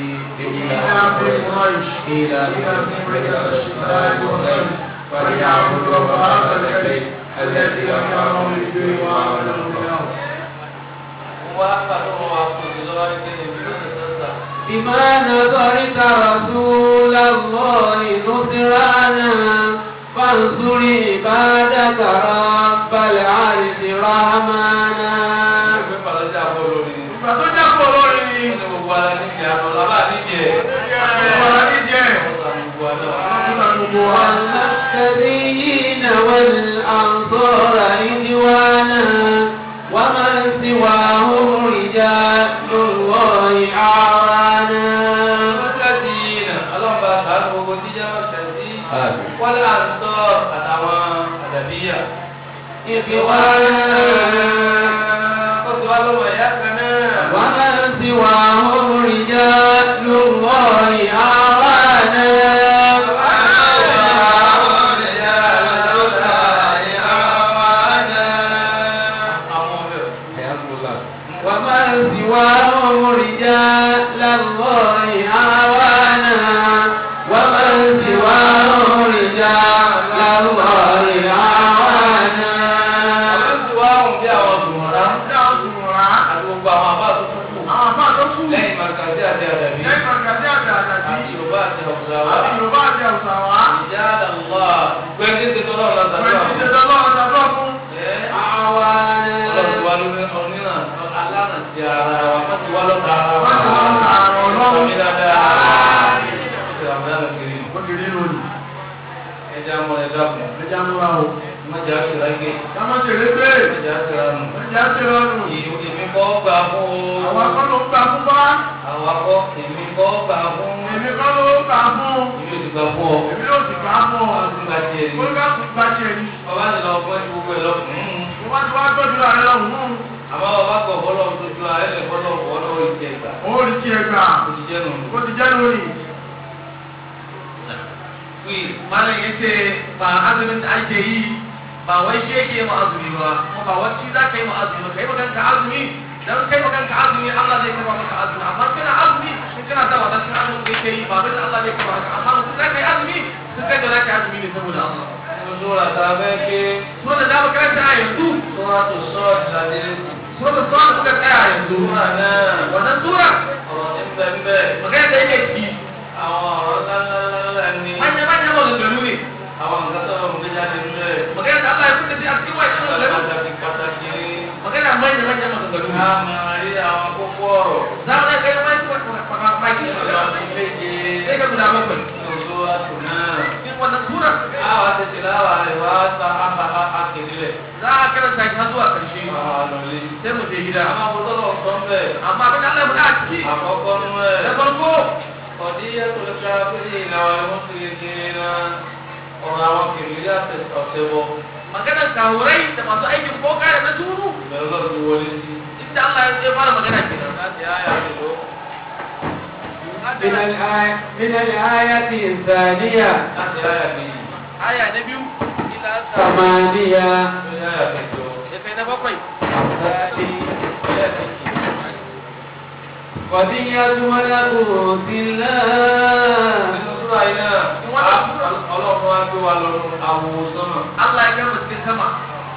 فليعبدوا رب هذا البيت الذي أكرمهم بالجوع وآمنهم بالخوف Wọ́n wá pàtó wọn wá fún ìdí lọ́wọ́ ní kéde bí ó ti sọ́sà. بما نصرت رسول الله نصرانا فانصر عبادك رب العرش رحمنا Ẹgbẹ́ pàlọ́jà bọ́ lórí. ìgbà tó jápọ̀ lórí ni Wọ́n ní gbogbo ara nídìí àná lábá nídìí ẹ̀. wàhálà ní ìjẹ́ Wọ́n sàn gbogbo àná. gbogbo wa والمهتدين والأنصار رضوانا ومن سواهم رجال الله أعوانا Mọ́tàdínà ọlọ́mọba sàánú gbogbo jíjẹ́ mọ́tàdí. Wọ́n lè àǹsọ́ àtàwọn àdàbíyà. إخوانا Ó ti wá lọ́mọ ìyá kan náà. ومن سواهم رجال الله أعوانا ومن سواهم رجال الله أعوانا ومن سواهم رجال الله أعوانا ní àwọn sùnmùrà àwọn àbá tó kù Lẹ́yìn Màkàdé àti Àdàbí, lẹ́yìn màgàdé àti àdàbí àti Yorùbá àti Hausawa, àti yorùbá àti àwùsàwá ìjà àdàlá, gbẹ́ndé ti tọ́lọ́ ọ̀la tàbí pẹ̀lú àwọn. ìṣẹ̀dá lọ́wọ́ tàbí fún Ẹ́ أعوانا Ọlọ́run ti wá lórí ọ̀nìyàn alánà ti ara wa, wọ́n ti wá lọ́ta ara wa. Wọ́n ti wá lọ́ta ara wa, Ọlọ́run. Sọmi dáadáa. Ṣé Ramadan kiri? ó ti rí lónìí Ẹja mọ ẹja kù. ẹja múra o Mọ̀jà ṣèlágé. kámọ́ ṣeré pé Mọ̀jà ṣèlánù. ẹja ṣe lọ́nu Èmi kọ́ gbà fún o. àwọn akọ́ ló ń gbà fún bá Àwọn akọ́ èmi kọ́ gbà fún. èmi kọ́ ló ń gbà fún Èmi ò ti gbà fún ọ. èmi ló sì gbà fún ọ Wọ́n ti gbà tiẹ̀ ní. ó ká kú gbà tiẹ̀ ní Bàbá ti lọ fún ẹni gbogbo ẹ̀ lọ. Mm. wọ́n ti wá tọ́jú ààrẹ lọ́hùn-ún Àmọ́ bàbá kọ̀ fọlọ́ tójú ààrẹ lè fọlọ́ fọlọ́ ìjẹ ìgbà. ó rí tiẹ̀ gbà Ó ti jẹ́ nù. ó ti jẹ́ lónìí Wai, malam ya ce ba azumin da ake yi ba wai shi yake ma azumi ba kuma ba wai shi za ka yi ma azumi ba kai ma kanka azumi dan kai ma kanka azumi Allah zai karba maka azumi amma kana azumi in kana da wata cikin azumin da yake yi ba bai Allah zai karba maka amma mutum za ka yi azumi sun kai da za ka yi azumi ne saboda Allah Mo sóra ta fẹ́ ké so da za mu karanta a yanzu sóra tó sọ́ọ̀tì ládélé sí. so da so da muka tsaya yanzu Sóra náà wannan sura ọ̀rọ̀ ní bẹ́ẹ̀ bẹ́ẹ̀. magana da yake ciki Àwọn ọ̀rọ̀ ńláńláńlá ni. manya manya maganganu ne Àwọn nǹkan tó ń gbé jáde nílẹ̀. magana da Allah ya kuka sai a cikin wa'in maganganu Pàtàkì pàtàkì ni. magana manya manya maganganu Ká ne máa rí àwọn kókó ọ̀rọ̀. za mu kai mai maki Ọ̀rọ̀ àti méje. sai ka guda bakwai Nínú sóra tó náà. cikin wannan sura Àwọn àti tìláwà rẹ̀ wá sa àbá àkèdílẹ̀. za a karanta shi har zuwa karshe Àwọn àlọ́lé. sai mu je gida Àwọn àbúrò sọ bẹ́ẹ̀. amma abin da Allah ya faɗa a ciki Àkọ́kọ́ nú ẹ̀. da farko Qadiyatul kafirina wal mushrikina. Ọ̀rọ̀ àwọn kìrìlì àti ọ̀sẹ̀ wọ. maganar kawurai da masu aikin boka da na turu Ìbẹ̀rù lọ́ọ̀ ti wọlé sí. inda inda Allah ya fara magana kenan láti àyà mélòó من الآية من الآية الثانية láti àyà kejì aya na biyu ila ثمانية lórí àyà kẹjọ ya kai na bakwai الثاني àyà kejì. قضية ملكوت الله nínú súra yìí náà ọlọ́run wá gbé wa lọ àwòsàn Allah ya kama cikin sama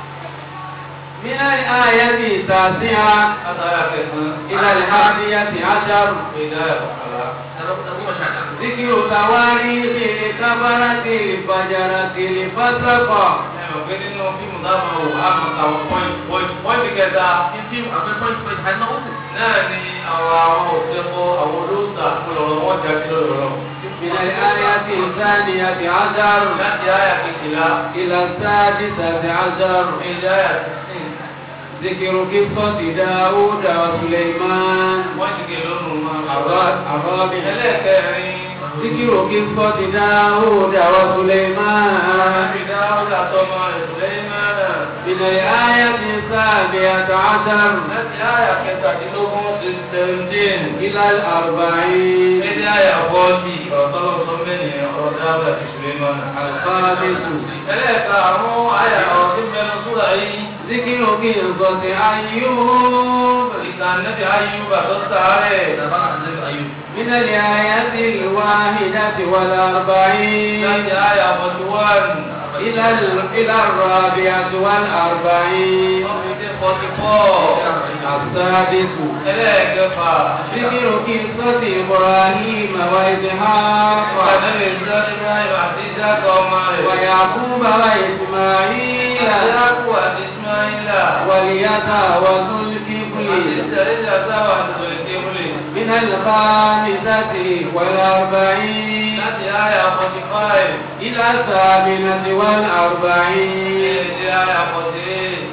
من الآية التاسعة láti àyà kẹsàn-án إلى الحادية عشر ìdá àyà kọkànlá. da goma sha ɗaya ذكر تواريخ الكبرة الفجرة الفسقة ẹ mọ̀ pé nínú fíìmù táwọn wò á mọ̀ àwọn pọ́ìntì pọ́ìntì kẹta in fim akwai point point har na uku náà ni àwọn àwọn òṣèkọ àwọn olóòtà lọ́rọ̀ wọn jà sí lọ́rọ̀ من الآية الثانية عشر láti àyà kejìlá إلى السادسة عشر ìdá àyà sixteen ذكر قصة داود وسليمان pọ́ìntì kẹlónù máa الرا- الرابع ẹlẹ́ẹ̀kẹrin ذكر قصة داود وسليمان ìdá ọjà tọmọ rẹ̀ Sùlẹ́mánà من الآية السابعة عشر láti àyà kẹtàdínlógún sí seventeen إلى الأربعين ìdí àyà fọ́ọ̀tì ọ̀tọ́lọ́ sọ mẹ́rin ọ̀rọ̀ dáwọ́ àti Sùlẹ́mánà. الخامس ẹlẹ́ẹ̀ka àwọn àyà ọ̀rọ̀ tí mẹ́nu súra yìí ذكر قصة أيوب ìtàn nẹ́bí ayúbà tó sáré da ba annabi ayyub من الآية الواحدة والأربعين láti àyà forty one إلى ال- إلى الرابعة والأربعين ọ̀fíìsì forty four السادس ẹlẹ́ẹ̀kẹfà ذكر قصة إبراهيم وإسحاق ànẹ́bí Ibrahim àti Isaac ọmọ rẹ̀ ويعقوب وإسماعيل Isaac àti Ismaila واليسع وذو àti الكفل Ìsẹ̀lẹ̀ sáwà àti Tòlẹ́kẹ́wìlì من الخامسة والأربعين láti àyà forty five إلى الثامنة والأربعين ìdí àyà forty eight.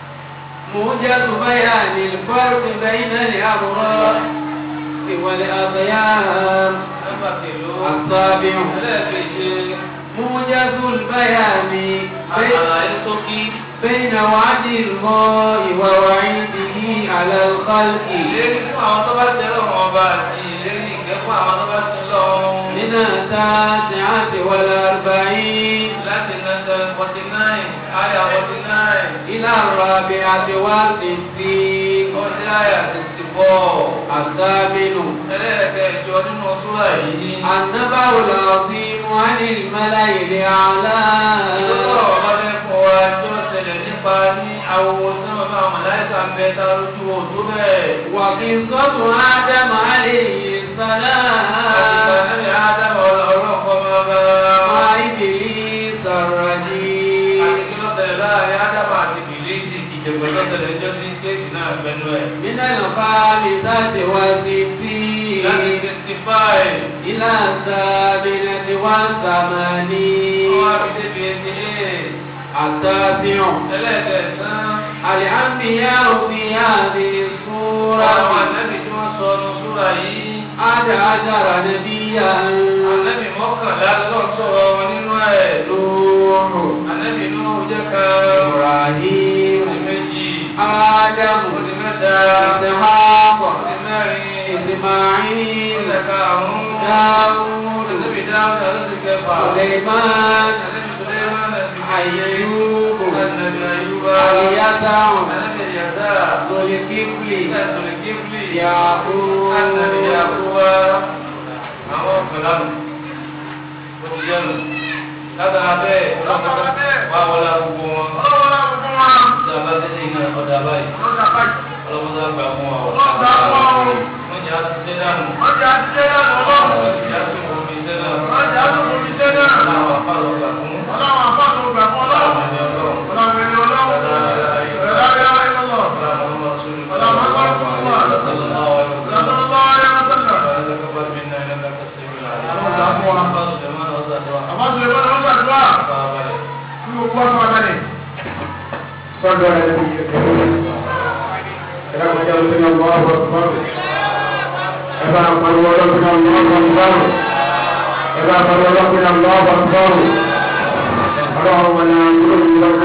موجز بيان الفرق بين الأبرار والأخيار nọ́mbà kìló السابع ẹlẹ́ẹ̀keje موجز البيان بين, àlàyé ṣókí بين وعد الله ووعيده على الخلق ìlérí fún àwọn tó bá tẹ lọ́wọ́ ọba àti ìlérí ìkẹ́ fún àwọn tó bá tẹ lọ́wọ́ من التاسعة والأربعين láti nàìjíríà forty nine àyà forty nine إلى الرابعة والستين ọdí àyà sixty four الثامن ẹlẹ́ẹ̀kẹjọ nínú súrà yìí النبأ العظيم عن الملأ الأعلى ìdókòwò ọba fẹ́ fún wa tí ó ṣẹlẹ̀ nípa ní àwòwò sọ́mọ́ bá àwọn màláíkà ń bẹ tá lójú òtó bẹ́ẹ̀. وقصة آدم عليه àti السلام sànẹ́bí ádámù ọlọ́kọ́ máa bá مع إبليس الرجيم àti kí ló tẹ̀lé láàrin ádámù àti bìlíìsì ìjẹ̀gbẹ́ ló tẹ̀lé ẹjọ́ sí kéèsì náà pẹ̀lú ẹ̀. من الخامسة والستين láti sixty five إلى الثامنة wọ́n wá والثمانين fi débi eighty eight التاسع ẹlẹ́ẹ̀kẹsàn-án الأنبياء في هذه àwọn السورة ànábì tí wọ́n sọ ọ́nù súrà yìí أحد عشر نبيا ànábì mọ́kànlá lọ́wọ́ sọ̀rọ̀ wọn nínú ẹ̀ نوح ànábì Nuhu jẹ́ kan إبراهيم ó di méjì آدم ó di mẹ́ta إسحاق ó di mẹ́rin ó إسماعيل di karùn-ún داود ànábì Dáúdà ló di kẹfà سليمان ànábì Sùlẹ́mánà di méje أيوب ànábì Ayúbà اليسع ànábì Yàsà ذو الكفل ànábì Kíflì يعقوب ànábì Yàkúbà àwọn ọ̀pẹ̀lánu ó ti yẹnu látara bẹ́ẹ̀ wà wọlé agogo wọn tí a bá tẹ́lẹ̀ iná ọ̀dà báyìí ọlọ́mọdé àgbà fún wa wọ́n jẹ́ àtúnṣe dànù ìyá tó kò fi iṣẹ́ náà láwọn afárọ̀ gbà fún láwọn ẹni ọlọ́run صلوا على النبي الكريم كلام جلسنا الله اكبر كما قال وربنا الله اكبر كما قال ربنا الله اكبر اللهم لا نقول لك